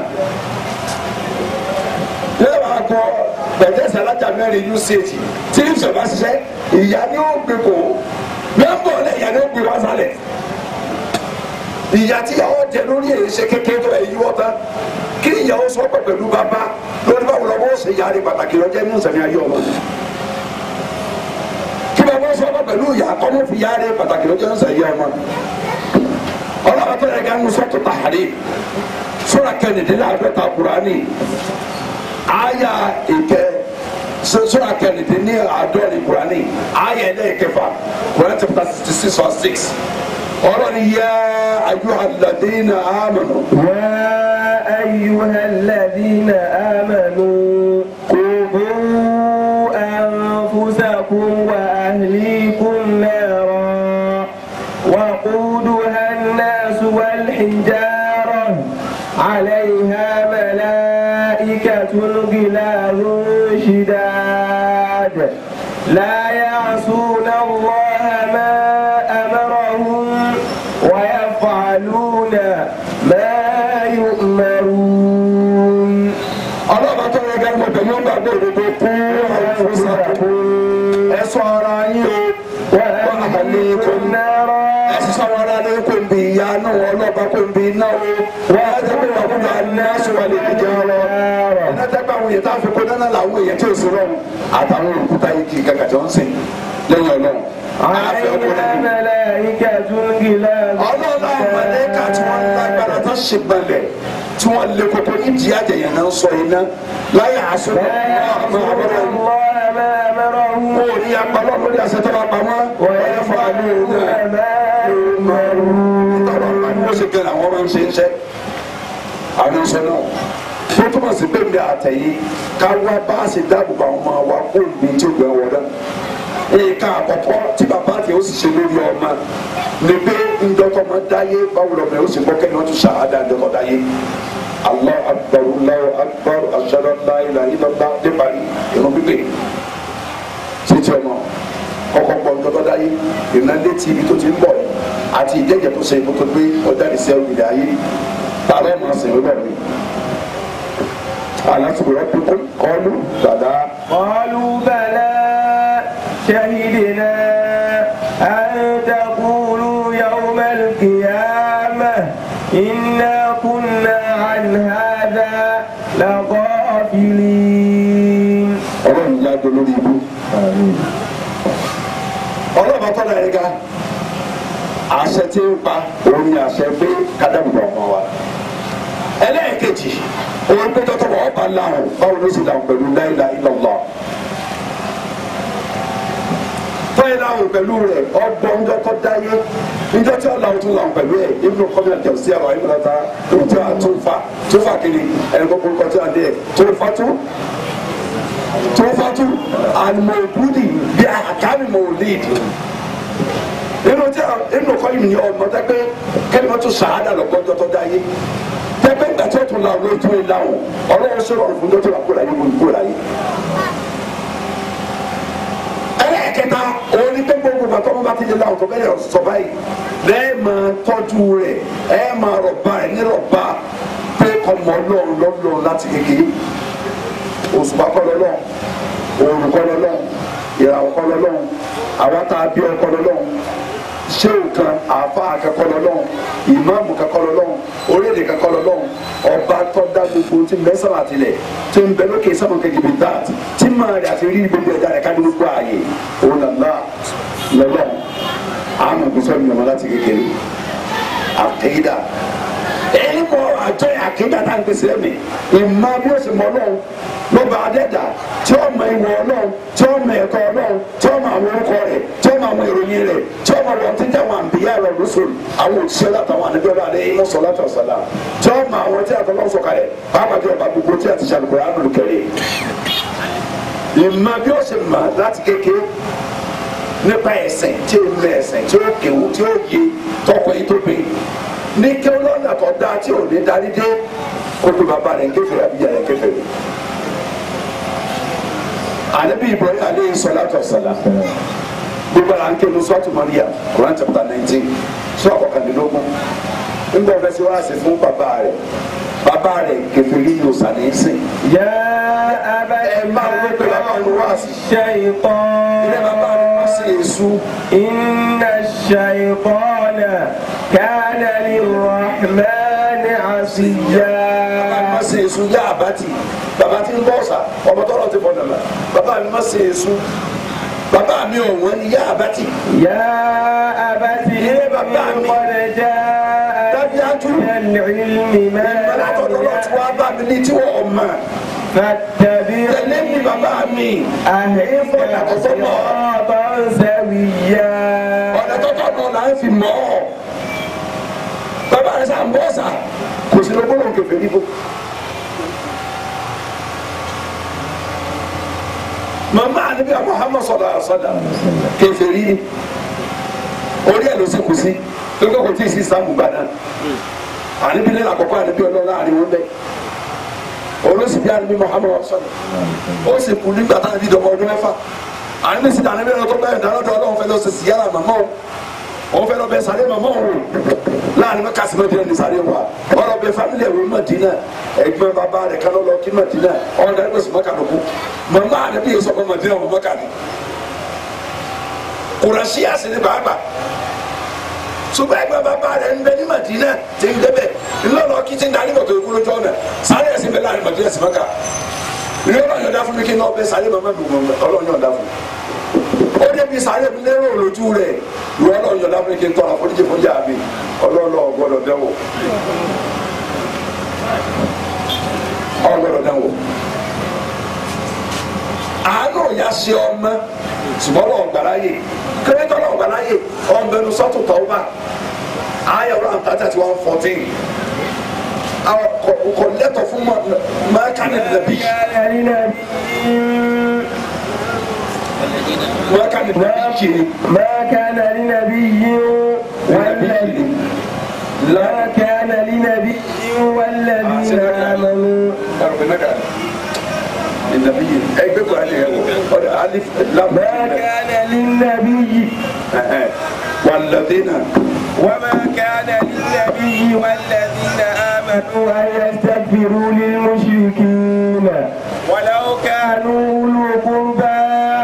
yóò wá gbọ́ bẹ̀tẹ̀sì alájà mẹ́rin uch tí ní sọ̀bá ṣiṣẹ́ ìyá ní ó gbé kó mẹ́mbọ̀ lẹ̀ ìyá ní ó gbé wá sálẹ̀ ìyá tí ìyàwó jẹ lórí èyí ṣe kékeré tó ẹ̀yí wọ́ta kí ìyàwó sọ pẹ̀ pẹ̀lú bàbá lórí báwo lọ́wọ́ ó ṣe yára pàtàkì lọ́jọ́ ní ìsẹ̀mí ayé ọmọ kí bàbá sọ pẹ̀ pẹ̀lú ìyá kọ́mọ́ fi yára pàtàkì lọ́jọ́ ní ìsẹ̀mí ọmọ ọlọ́wọ́ tó yẹ ká ń sọ́tò tàhárí sọ́ra kẹ́nìdínláàdọ́ta kúránì aya ìkẹ sọ́ra kẹ́nìdínláàdọ́rin kúránì aya ẹlẹ́ẹ̀kẹfà kúránì chapter sixty six verse six ọlọ́ni yá ayyuhalladhina amanu. يا أيها الذين آمنوا قوا أنفسكم وأهليكم نارا وقودها الناس والحجارة عليها ملائكة غلاظ شداد لا يعصون الله ما أمرهم ويفعلون ما يؤمرون ọlọ́ba tó yẹ gẹ́gẹ́ pẹ̀lú gbàgbọ́ òdodo kú àfúnṣàkú ẹ sọ ara yín o wọ́n àhàlẹ́ kò ní ẹ sì sọ ara lé kò ń bi ìyá náà ọlọ́ba kò ń bi iná o wọ́n á jẹ́ pé wà fún wa ní aṣọwà lè jẹ́ ọ̀rọ̀ iná jẹ́ pé àwọn èèyàn tá a fi kó dáná làwọn èèyàn tí ò sí rọrùn àtàwọn òkúta yìí kì í kàkà tí wọ́n ń sìn lẹ́yìn ọlọ́run àfẹ́ ọkùnrin عليها ملائكة غلاظ ọlọ́run àwọn mọ̀lẹ́kà tí wọ́n lágbára tó ṣe gbalẹ̀ tí wọ́n lé koko nídìí àjẹyàn náà sọ iná láyé àṣọ لا يعصون الله ما أمرهم kó o ní apalọ́ lórí àṣẹ tó bá pamọ́ ọ̀rẹ́ fún àlọ́ òun ويفعلون náà ما يؤمرون tọ́lọ́ bá ní ó ṣe kẹ́lẹ́ àwọn máa ń ṣe ń ṣẹ́ àwọn sọ náà tó túmọ̀ sí pé mi àtẹ̀yìn ká wá bá a ṣe dáàbò bá àwọn ọmọ wa kó mi tí ó gbẹ wọ dá nǹkan àkọ́kọ́ tí bàbá àti ó sì ṣe lórí ọmọ ni pé ńdọ́tọ́ máa dáyé báwo lọ́mọ yóò sì gbọ́ kẹ́ni wọ́n tún ṣàhádà ńdọ́tọ́ dáyé allah akbar allah akbar ashhadu an la ilaha illallah dé parí irun pípé títí ọmọ kọ́kọ́ gbọ́ ńdọ́tọ́ dáyé ìrìnà létí ibi tó ti ń bọ̀ àti ìjẹ́jẹ́ tó ṣe ibùdó pé ọjà ìṣẹ́ ìdá ayé ta ló máa sìn lọ́dọ̀ mi alásùgbọ́n pípé kọ́lù dàda قالوا بلى شهدنا أن تقولوا يوم القيامة إنا كنا عن هذا لغافلين ọlọ́run yá jọ lórí ibú. ọlọ́run tọ́lá yẹn ga àṣẹ tí ń pa òun ni àṣẹ pé kádàmùbà ọmọ wa. ẹlẹ́ẹ̀kejì òun pé tọ́tọ́ wọ́n bá láwọn báwo ló sì láwọn pẹ̀lú la ilaha illallah. tọ́yìn láwọn pẹ̀lú rẹ̀ ọgbọ́n ńjọ́ tó dáyé ńjọ́ tí ọ̀làwọ̀ tún láwọn pẹ̀lú ẹ̀ ibùdó kọ́míà jẹ̀ sí àwọn ibùdó ta tó tí a tún fa tó fa kiri ẹni kókó kọ́ tí a dé tó fa tó tofatu alimọ̀bùdì bí àkàmì mọ̀lìd nínú tí a nínú kọ́ yìí ní ọmọ tẹ́ pé kẹ́lẹ́mọ́ tó sàádà lọ́gbọ́njọ́ tó dáyé tẹ́ pé gbàtí ó tún la ọ̀rọ̀ tó ń láwọn ọlọ́run sọ̀rọ̀ ọ̀rọ̀ fún tó la kó láyé kó láyé. ẹlẹ́ẹ̀kẹta òun ni pé gbogbo bàtọ́ wọn bá ti di láwọn tó bẹ́ẹ̀ sọ báyìí lẹ́ẹ̀ máa tọ́jú rẹ̀ ẹ̀ máa rọ̀bà ẹ̀ ní rọ̀bà pé kọ́mọ ọlọ́run lọ́lọ́run láti kékeré òṣùpá kọlọ lọ òòrùn kọlọ lọ ìràwọ̀ kọlọ lọ àwọn tá a bí ọ kọlọ lọ ṣéwù kan àáfà akẹkọlọ lọ ìmáàmù kakọlọ lọ orílẹ̀ kakọlọ lọ ọba tọ́da gbogbo tí mẹ́sàn-án àtìlẹ̀ tí ń bẹ lókè sábà kejì bí dat tí máa rẹ̀ àti rí gbogbo ẹ̀dá rẹ̀ ká ní gbogbo ààyè òun nàlá lọ́lọ́ àmọ̀ gbèsè ọ̀nà láti kékeré àtẹ̀yídà pèsè ẹ̀mí ìmọ̀ bí ó sì mọ ọlọ́run lọ́ba adẹ́dà tí ó mọ ìwọ ọlọ́run tí ó mọ ẹ̀kọ́ ọlọ́run tí ó mọ àwọn orúkọ rẹ̀ tí ó mọ àwọn ìròyìn rẹ̀ tí ó mọ wọn tí ń jẹ́ àwọn àǹbíyá rẹ̀ lóṣù àwọn òṣìṣẹ́ látàwọn àníbíọ́lá adé iná sọ látọ̀ sọ̀lá tí ó mọ àwọn tí àtọ́lọ́ sọ̀kalẹ̀ pàápàá jẹ́ ọba gbogbo tí a ti ṣàlùkò àdùn kẹrẹ́ ìmọ̀ bí ó sì mọ̀ láti kékeré nípa ẹ̀sìn tí ó mọ ẹ̀sìn tí ó kéwú tí ó yé tọkọ yìí tó gbé ní kí ọlọ́nà tó dáa tí ò ní darí dé kó tó bàbá rẹ̀ kéfèrè àbíyá rẹ̀ kéfèrè. ànábì Ibrahim aleyhi salatu wassalam gbogbo ara ń ké lóṣù àti Maria Quran chapter nineteen sọ àkọkàndínlógún nígbà ọ̀fẹ́ sí wàásù fún bàbá rẹ̀ bàbá rẹ̀ kéfèrè ní òsàlẹ̀ ẹ̀sìn. يا أبت ẹ máa ń wọ́pẹ́ bàbá mi wáàsì. الشيطان ilé bàbá mi wá sí èṣù. إن الشيطان كان للرحمن عصيا ma se èso yá àbátì bàbá tí ń bọ̀ ọ̀sà ọmọ tọ́lọ̀ ti fọ̀nà mà bàbá mi ma se èso bàbá mi ò wọ́n ní yá àbátì يا أبت إيه بابا إني عمي. قد جاء dájúdájú من العلم ما ìmọ̀lá tọ̀dọ̀ lọ ti wá bá mi ní tí wọ́n mọ̀ tẹ̀lé mi فاتبعني bàbá mi أهدك صراطا سويا ọ̀nà tọ́tọ̀ náà là ń fi mọ̀ ọ́ bàbá rẹ̀ sà ń bọ̀ ọ̀sà kò sí ló gbọ́dọ̀ kẹfẹ́ níbo. màmá àdébíyà Muhammad sallallahu alaihi wasallam kẹfẹ́ rí ni orí ẹ̀ ló sì kù sí lókè kò tí ì sí sàmù gbà náà àníbi nílẹ̀ àkọ́kọ́ àníbi ọlọ́run àárín wọn bẹ́ẹ̀ olóṣì bí àníbi Muhammad sọ̀rọ̀ ó sì kú nígbà tá a bí dọ̀mọ ọdún mẹ́fà àníbi sì dàní bẹ́ẹ̀ lọ́tọ́ bẹ́ẹ̀ dáná dọ́ ọlọ́run fẹ́ lọ sí síyára màmá o òun fẹ́ lọ bẹ sàré màmá o láàrin mẹ́ka sí mẹ́tìrẹ́ ní sàré wa ọ̀rọ̀ bẹ fámílì ẹ̀rọ Mádínà ẹ̀gbọ́n bàbá rẹ̀ kan lọ kí Mádínà ọ̀rọ̀ dàrí pẹ̀sì mọ́kà lóko màmá àníbi yìí sọ̀kọ́ Mádínà mọ́ mọ́kà ni kùrọ̀ṣíà sí ni bàbá ṣùgbọ́n ẹgbẹ́ bàbá rẹ̀ ń bẹ ní Madina tí ń débẹ̀ ńlọ́nà kí tí ń darí mọ̀tò ìkúrò jọ náà sáré ẹ̀sìn bẹ láàrin Madina sí Maka ìlú ọlọ́run yọ̀dá fún mi kí n náà bẹ sáré màmá mi mọ̀ ọlọ́run yọ̀dá fún mi ó débi sáré mi lérò lójú rẹ̀ ìlú ọlọ́run yọ̀dá fún mi kí n tọrọ àforíjì fún yàrá mi ọlọ́run ọgbọ́dọ̀ dẹ́wọ̀ ọgbọ́dọ̀ dẹ́wọ̀ àánú ìyá ṣe ọmọ ṣùgbọ́n wọn gbàláyè kérésìtọ́ náà gbàláyè ọ̀nbẹ́nu sọ́tù tọ́wọ́bà ayé ọ̀rọ̀ àǹtàjà tí wọ́n fourteen àwọn kò lẹ́tọ̀ fún mọ́kànnì nàbí كان لنبي mọ́kànnì nàbí kiri ما كان لنبي والذي ما كان لنبي والذين آمنوا nàbí ẹgbẹ́ kò alẹ́ yẹn wọ ọ̀dọ̀ alif lam ما كان للنبي wàlladínà وما كان للنبي والذين آمنوا أن يستغفروا للمشركين ولو كانوا أولو قربى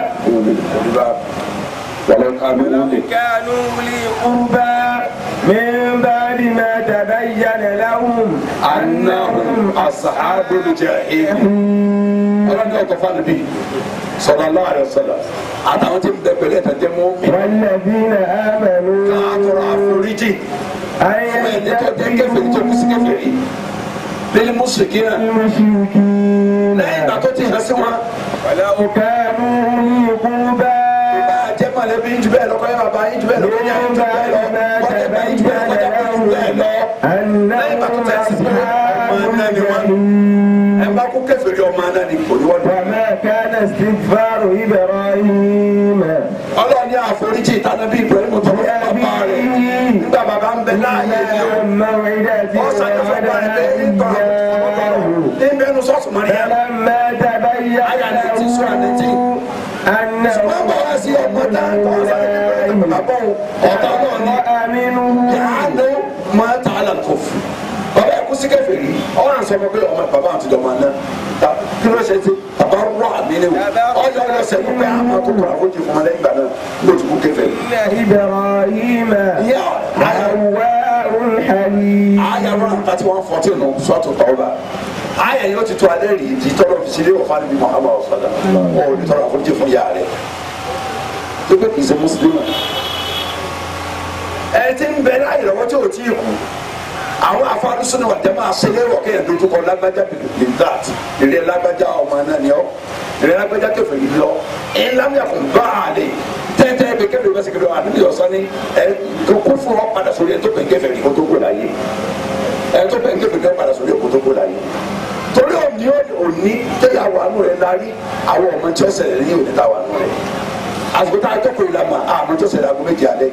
wàlọ́ kánú ولو wọlé. كانوا أولي قربى من بعد ما تبين لهم annahum ashabul jahim ọlọ́dún ọ̀tọ̀ fún mi sallallahu alaihi wasallam àtàwọn tí ń bẹ pẹ̀lú ẹ̀tọ́ jẹ́ mọ́ mi والذين آمنوا káàtọ̀rọ̀ àforíjì أن fún ẹni tó jẹ́ kèfèrí tó kú sí kèfèrí lílí mùsùlùmí náà المشركين lẹ́yìn ìgbà tó ti hàn sí wọn ولو كانوا أولي قربى bá a jẹ́ mọ̀lẹ́bí jù bẹ́ẹ̀ lọ kọ́ yẹn bàbá yín jù bẹ́ẹ̀ lọ kọ́ yẹn jù bẹ́ẹ̀ lọ kọ́ yẹn bá yín jù bẹ́ẹ̀ lọ kọ́ yẹn bá yín jù bẹ́ẹ̀ lọ أنهم أصحاب الجحيم ẹ bá kú kèfèrí ọmọ náà ni kò ní wọ́n dùn. وما كان استغفار إبراهيم ọlọ́ọ̀ni àforíjì ìtànàbí Ibrahim tó fún bàbá rẹ̀ nígbà bàbá ń bẹ láàyè ni o. موعدة ọ̀sán yóò fẹ́ bá ẹ bẹ́ẹ̀ ní tọ́lá ní bẹ́ẹ̀nu sọ́ọ̀tù mọ́ríyá. فلما تبين Aya ní ti sọ àná tí. له أنه wọ́n bọ̀ wá sí ọmọ tá a kọ́ ọ̀sán yóò fẹ́ bàbá òun ọ̀tá náà ni. وأمنه yàánú máa ta àlà kò fún. bàbá ẹ̀kú sí kèfèrí ọ̀rọ̀ àǹsọ̀ fún pé ọmọ bàbá àti ọmọ náà ta kí ló ṣe ti bàbá rọ àmì ni o ọjọ́ ọ̀rọ̀ sẹ́nu pé àmọ́ tó kọ̀ àforíjì fún ọmọdé ìgbà náà ló ti kú kèfèrí. إن إبراهيم ìyá àyà أواه حليم aya one thirty one fourteen no sọ́ọ̀tù tọ́ba aya yóò ti tó alẹ́ rí di tọ́lọ̀ fi sílé ọ̀fà níbi muhammad ọ̀sọ́dà ọ̀ ní tọ́lọ̀ àforíjì fún yàrá rẹ̀ tó pé kì í ṣe mùsùlùmí ẹ ti ń bẹ láyé lọ́wọ́ tí ò tí ì kú àwọn afárúsùn náà jẹ́ máa ṣe lérò kéèyàn dojú kọ lágbájá bìbí that ìrẹ́ lágbájá ọmọ náà ni ọ́ ìrẹ́ lágbájá kẹfẹ́ yìí lọ ẹ̀ ńlámìyà kò bá a lè tẹ́tẹ́ bẹ kẹfẹ́ bá sẹ́kẹ̀rẹ́ àdúgbò yọ̀sán ni ẹ̀ kó fún ọ padà sórí ẹ̀ tó bẹ̀ kẹfẹ́ yìí kó tó kó láyé ẹ̀ tó bẹ̀ kẹfẹ́ yìí padà sórí ẹ̀ kó tó kó láyé torí òní òní tẹ́yà wà nù rẹ̀ lárí àwọn ọmọ tí ó ṣẹlẹ̀ ní òní tá wà nù rẹ̀ àsìkò tá a jókòó ìlànà àmọ́ tó ṣẹlẹ̀ àgọ́ méjì alẹ́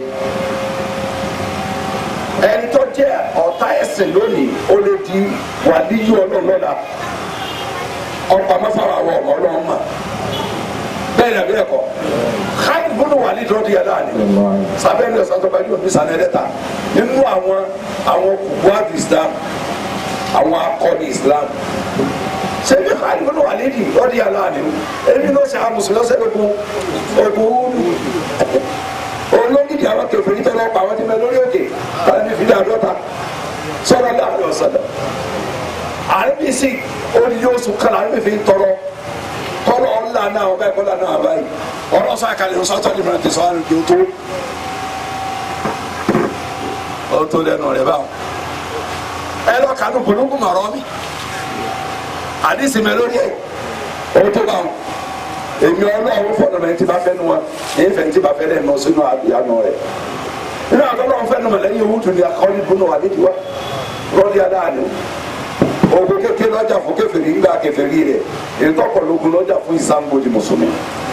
ẹni tó jẹ́ ọ̀tá ẹ̀sìn lónìí ó lè di wàlíyú ọlọ́run lọ́la ọ̀pá mọ́fàrà àwọn ọmọ ọlọ́run mà bẹ́ẹ̀ ni àbí ẹ̀kọ́ káyọ̀ gbọ́dọ̀ wà nídìí ọdún yàrá ni sábẹ́ ní ọ̀sán tó bá yóò ní sanẹ́dẹ́ta nínú àwọn àwọn kùbùwàdù Islam àwọn akọni Islam sẹ́mi káyọ̀ gbọ́dọ̀ wà nídìí ọdún yàrá ni èmi náà ṣe àwọn mùsùlùmí ọ̀sẹ̀ gbogbo ọ̀gbọ̀n olóńgìdì àwọn kẹfìrí tẹ lọ pa àwọn tí mẹ lórí òkè káyọ̀ ní fìdí àdọ́ta sọ̀rọ̀ láàrin ọ̀sán náà àrẹ́bí sí oníyó oṣù kala àrẹ́bí fi ń tọrọ tọrọ ọ̀la náà ọba ẹ̀kọ́ náà náà báyìí ọ̀rọ̀ sọ àkàlẹ̀ ọ̀sán tó lè tẹ̀sán àrùn kí o tó o tó lẹ́nu rẹ̀ báwọn ẹ lọ kànú polongo mọ̀rọ́ mi àdìsí mẹ lórí ẹ̀ o tó báwọn èmi ọlọ́run fọdọ̀ mẹ́rin tí bá fẹ́ nu wa èyí fẹ́ tí bá fẹ́ lẹ́nu sínú àbíyánu rẹ̀ nínú àtọ́lọ́run fẹ́ nu mọ̀ lẹ́yìn owó tún ní akọ́ni bùnú wa nídìí wa rọ́ọ̀dì adáàánú ogun kékeré lọ́jà fún kèfèrí ńgbà kèfèrí rẹ̀ ìtọ́pọ̀lógún lọ́jà fún ìsàmbòdì mùsùlùmí.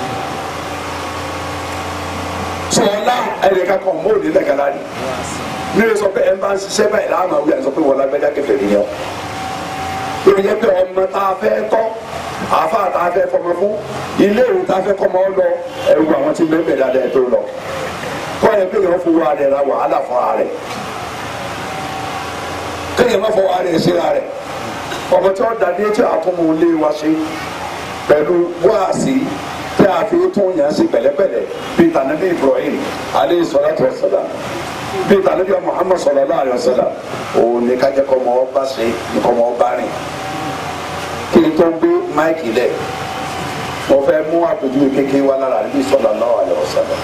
sọlá ẹnìkan kan mọ́ òní lẹ́gàlá ni ní o sọ pé ẹ máa ń ṣiṣẹ́ báyìí láàmú àwọn yàrá sọ pé wọ́n lágbájá kèfèrí ni ọ́. yóò yẹ pé ọmọ tá a fẹ́ tọ́ àfa tá a fẹ́ fọmọ fún ilé ìwé tá a fẹ́ kọ́mọ lọ ẹ̀rù àwọn tí mẹ́mẹ́ dáadáa tó lọ. kọ́ ẹ pé yẹn fowó ara rẹ̀ ra wàhálà fún ara rẹ̀ kéèyàn má fọwọ́ ara rẹ̀ síra rẹ̀ ọmọ tí wọn dàdé tí a tún mú lé wa ṣe pẹ̀lú wáàsí tí a fi tún yàn sí pẹ̀lẹ́pẹ̀lẹ́ bíi tànàbí Ibrahim aleyhi salatu wa salam bíi tànàbí Muhammad sallallahu alayhi wa sallam òun ní kájẹ kọ́ ọmọ ọba ṣe kọ́ ọmọ ọba rìn kí n tó gbé máìkì lẹ̀ mo fẹ́ mú àpèjúwe kékeré wa lára níbi sallallahu alayhi wa sallam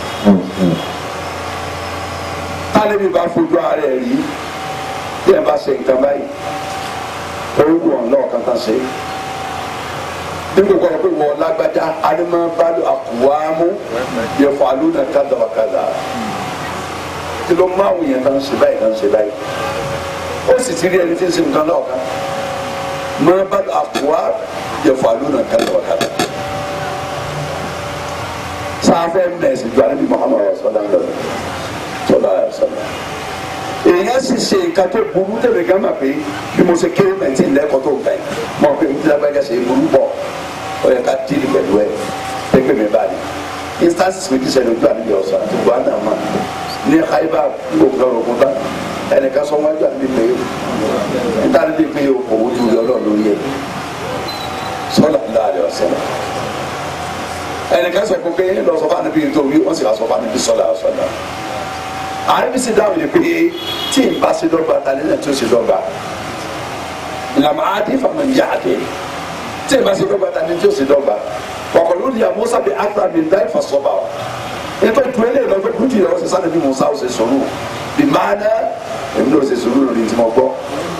tálẹ́bí bá fojú ara ẹ̀ rí bí ẹ bá ṣe nǹkan báyìí orúkọ ọ̀nà kankan ṣe nígbà kọ́ pé wọ́n lágbájá alimabalo akuwamu yẹfọ aluna kadàwakadà kí ló máa wù yẹn kan ṣe báyìí kan ṣe báyìí ó sì ti rí ẹni tí ń ṣe nǹkan náà kan mabalo akuwa yẹfọ aluna kadàwakadà sáfẹ́ mẹ́sì ju alibi muhammadu sọlá sọlá sọlá èèyàn sì ṣe nǹkan tó burú tẹ̀lé gánà pé bí mo ṣe kéré mẹ́tì lẹ́kọ̀ọ́ tó gbà yìí mọ̀ pé nítorí abẹ́gẹ́ ṣe burú bọ̀ ó yẹ ká dìrì pẹ̀lú ẹ̀ pépè mi bá ní. instances mi ti ṣẹlẹ̀ ojú àníbi ọ̀sán àti buhari náà mà ní haiba gbogbo ọ̀rọ̀ kó bá ẹnìkan sọ wájú àníbi pé níta níbi pé òwò ju ọlọ́run lórí ẹ̀ sọ́dà ńlá rẹ̀ ọ̀sán ẹnìkan sọ pé lọ sọ fún àníbi nítorí wọ́n sì wá sọ fún àníbi sọ́dà ọ̀sán àrẹ́bí sì dáhùn yìí pé tí n bá ṣe dọ́gba ta ni náà tó ṣe dọ́gba làmà àdé fàmà ń yá àdé tí n bá ṣe dọ́gba ta ni tó ṣe dọ́gba ọkọ̀lù ni àmọ́ sábẹ́ àtúrà mi dá ìfà sọ́ba o ètò ìtúwé lè lọ́jọ́ kúrú tìyẹ̀ ọ̀sẹ̀ sáré bí musa ọ̀sẹ̀ sọ̀rọ̀ bí máa ná èmi náà ṣe sọ̀rọ̀ lórí tí mo gbọ́.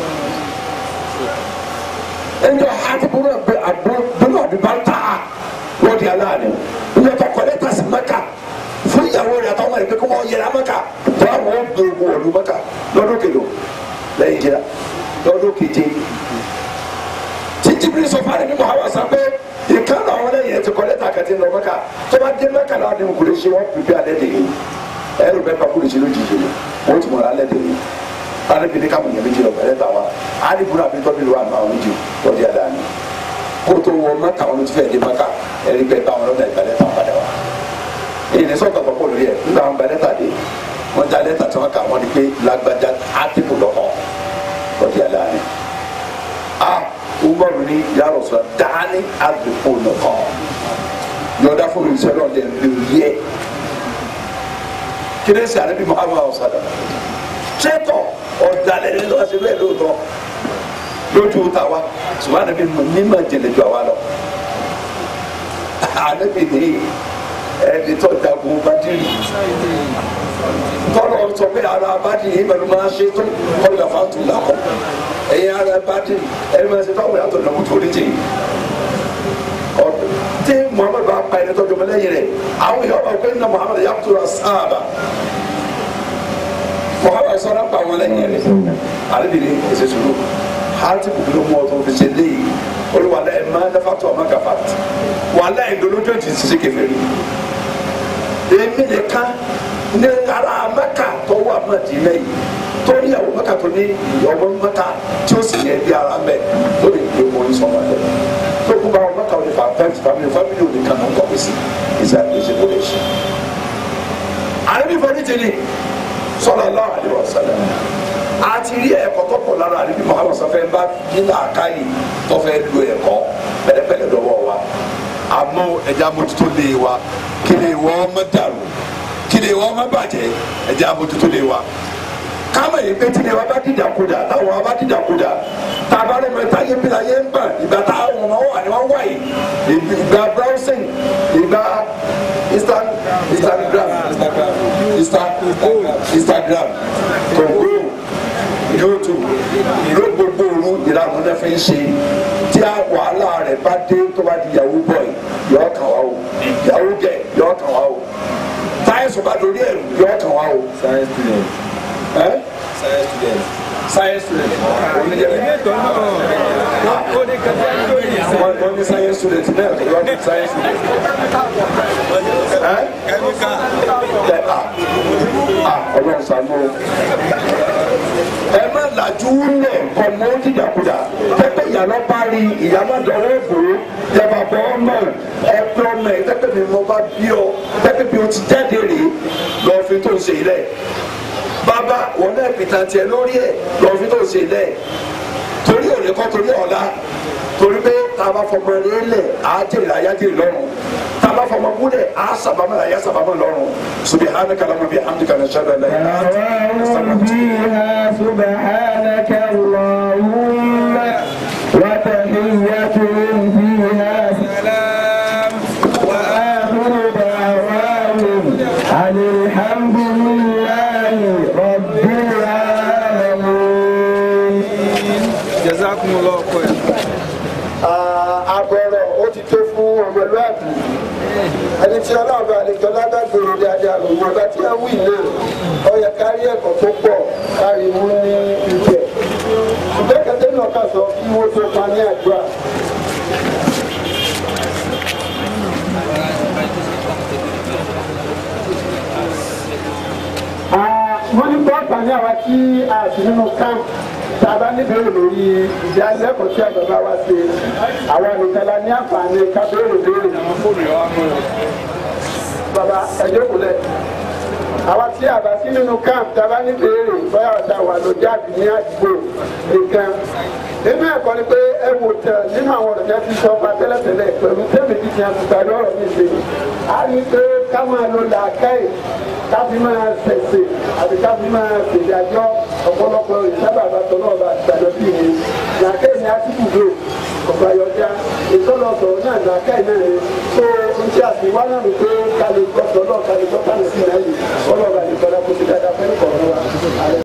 ẹnjọ hati bolo bẹ bolo àbí bá ta lọ́ọ̀dì aláàánú ẹnjọ tó kọ́lé tàṣí mẹ́ka fún ìyàwó rẹ̀ àtàwọn ọmọ rẹ̀ pé kó wọ́n yẹra mẹ́ka tó àwọn ó gbé owó ọdún mẹ́ka lọ́dún kelo lẹ́yìn jẹ́ra lọ́dún keje títí bí sọ fún àdébí muhammed sọ pé ìkànnì àwọn lẹ́yìn ẹ̀ ti kọ́ lẹ́tà kẹ́tì lọ mẹ́ka tó bá dé mẹ́ka náà ni kò lè ṣe wọ́n pèpè alẹ́ dè yìí ẹ̀rù bẹ́ẹ̀ bá kó lè ṣe lójijì ni wọ́n ti mọ̀ alẹ́ dè yìí alẹ́ bí ní káwọn yẹn méjì lọ bẹ̀rẹ̀ bá wa alibura bí tọ́bi lu àná àwọn méjì lọ́dí àdáni kó tó wọ mẹ́ka wọn ti fẹ́ dé mẹ́ka ẹ̀rí bẹ́ẹ̀ bá wọn lọ́dà ìgbàlẹ́ tán padà wa èyí ní sọ́kà pọ̀ lórí ẹ̀ nígbà wọn gba lẹ́tà dé wọn já lẹ́tà tí wọn kà wọn di pé lágbájá átìkù lọ́kọ̀ lọ́dí àdáni a umaru ni yàrá sọ dání àdìpọ̀ lọ́kọ̀ yọ̀ọ́dá fún mi sẹ́lọ̀ ọ̀dẹ̀ lóye kí ni sẹ́ àdébí muhammadu ọ̀sádà tẹ́tọ̀ ọ̀dàlẹ̀ ní lọ́wọ́ sí bẹ́ẹ̀ lóòótọ́ lójú tàwa ṣùgbọ́n àdébí mímọ̀ jẹ̀lẹ̀ ju àwa lọ àdébí ní ẹni tó jagun bádìrì tọ́lọ̀ sọ pé pé ara bàdì yìí pẹ̀lú máa ṣe tó kọ́lá fàtú làkọ́ ẹ̀yin ara bàdì ẹ̀ máa ṣe fáwọn yàtọ̀ náà tó ní jìn ọ̀dọ̀ tí muhammed bá pa ẹni tọ́jú ọmọlẹ́yìn rẹ̀ àwọn èèyàn bá pé nínú muhammed yàtọ̀ rà sáàbà muhammed sọ̀rọ̀ pa àwọn lẹ́yìn rẹ̀ àdébìnrin ẹ̀sẹ̀ sùúrù hàtí kùkùrù mọ́ ọ̀tún fi ṣe léyìí olùwàlẹ̀ ẹ̀ máa dáfà tó ọmọ gàfà wàhálà ìdólójó ti ṣiṣẹ́ kẹfẹ́ rí èmi nìkan ní ara mẹ́ka tó wà Mádínà yìí tó ní àwọn mẹ́ka tó ní ìyọ̀wọ́ mẹ́ka tí ó sì yẹ bí ara mẹ́ lórí ìgbé wọn ní sọ́mọ́ ẹ̀ tó kú bá wọn mẹ́ka wọn ní fa fẹ́ǹtì family family ò ní kan náà kọ́kọ́ sí ìṣe ìṣe kò lè ṣe. àrẹ́bí fẹ́ẹ́ ti ní sallallahu alaihi wasallam àti rí ẹ̀kọ́ tó pọ̀ lára àrẹ́bí Muhammad sọfẹ́ bá nílà àkáyì tó fẹ́ lu ẹ̀kọ́ pẹ̀lẹ́pẹ̀lẹ́ lọ́wọ́ wa àmọ́ ẹ̀já mójútó lé wa kí lè wọ́n mọ́ dàrú kí lè wọ́n mọ́ bàjẹ́ ẹ̀já mójútó lé wa kámọ̀ yìí pé tí lè wa bá dìdàkudà táwọn wa bá dìdàkudà tá a bá lè mẹ́ta yé bí la yé ń bà ìgbà tá àwọn ọmọ wà ní wọ́n wà yìí ìgbà browsing ìgbà Insta Instagram Insta Instagram Congo YouTube ìlú gbogbo òru ìlànà náà fi ń ṣe tí a wàhálà rẹ̀ bá dé tó bá di yahoo boy yọ kàn wá o yahoo girl yọ kàn wá o táyẹ̀sì bá dorí ẹ̀rù yọ kàn wá o. science student ẹ́ science student. science student oníjẹ̀bẹ̀. ó ní kẹfẹ́ lórí ìsìn. wọ́n wọ́n ní science student náà tó yọ ní science student. ẹ́ kẹ́míkà. ẹ̀ à à ọlọ́run ṣàánú o. ẹ má làjú lẹ̀ ọmọ dídàkudà pẹ́pẹ́ ìyànà parí ìyànà dọ̀rọ̀ ìgbòho yàrá bọ́ ọmọ ẹgbẹ́ ọmọ ẹ pẹ́pẹ́ mi mo bá bí ọ pẹ́pẹ́ bí o ti jáde rèé lọ́ọ́ fi tó ń ṣe ilẹ̀ bàbá wọn náà pìtàn tiẹ̀ lórí ẹ̀ lọ́ọ́ fi tó ń ṣe ilẹ̀ torí òní kọ́ torí ọ̀la torí pé tá a bá fọmọ rẹ lẹ̀ á jèrè àyá jèrè lọ́rùn tá a bá fọmọ múlẹ̀ á sàbámọ̀ àyá sàbámọ̀ lọ́rùn subhanaka allahumma bihamdika nashhadu an la ilaha illa anta دعواهم فيها سبحانك اللهم وتحيتهم فيها سلام وآخر دعواهم أن الحمد لله رب العالمين jazakumullahu khairan. àbọ̀rọ̀ ó ti tó fún ọmọlúwàbí ẹni tí ọlọ́ọ̀bà àlejò lágbàgbèrè dáadáa òun ọba tí a wí náà ó yẹ kárí ẹ̀kọ́ tó pọ̀ kárí mú ní ibẹ̀ ṣùgbọ́n kẹtẹ́ náà kà sọ kí wọ́n tó pa ní àdúrà. wọ́n ní bọ́ọ̀tà ní àwa tí a sì nínú camp tá a bá níbẹ̀rẹ̀ lórí ìdánilẹ́kọ̀ọ́ tí àgbàbá wa ṣe àwa nìkan la ní àǹfààní ká béèrè béèrè. bàbá ẹjọ́ kò lẹ̀ àwa tí a bá sí nínú camp tá a bá níbẹ̀rẹ̀ bóyá ọ̀tá wà ló jáde ní àdúgbò nìkan nínú ẹ̀kọ́ ni pé ẹ wò tẹ̀ nínú àwọn ọ̀rọ̀ yẹn ti sọ ọba tẹ́lẹ̀tẹ́lẹ̀ pẹ̀lú tẹ́lẹ̀ tí ti àti parí ọ̀rọ̀ mi ṣe a rí i pé ká máa lo làákàyè ká fi máa ṣẹ̀ṣẹ̀ àti ká fi máa ṣèdájọ́ ọ̀pọ̀lọpọ̀ ìsábàbà tó náà bá ṣàjọ sí mi làákàyè ni a ti kùdó ọ̀gbà yọjá ìtọ́lọ̀tọ̀ náà làákàyè náà ni tó ń ṣe àtiwá náà ni pé ká lè gbọ́ tọ́lọ́ ká lè gbọ́ tánà sí náà yìí ọlọ́ọ̀bà ìtọ́lá kó ti dáadáa fẹ́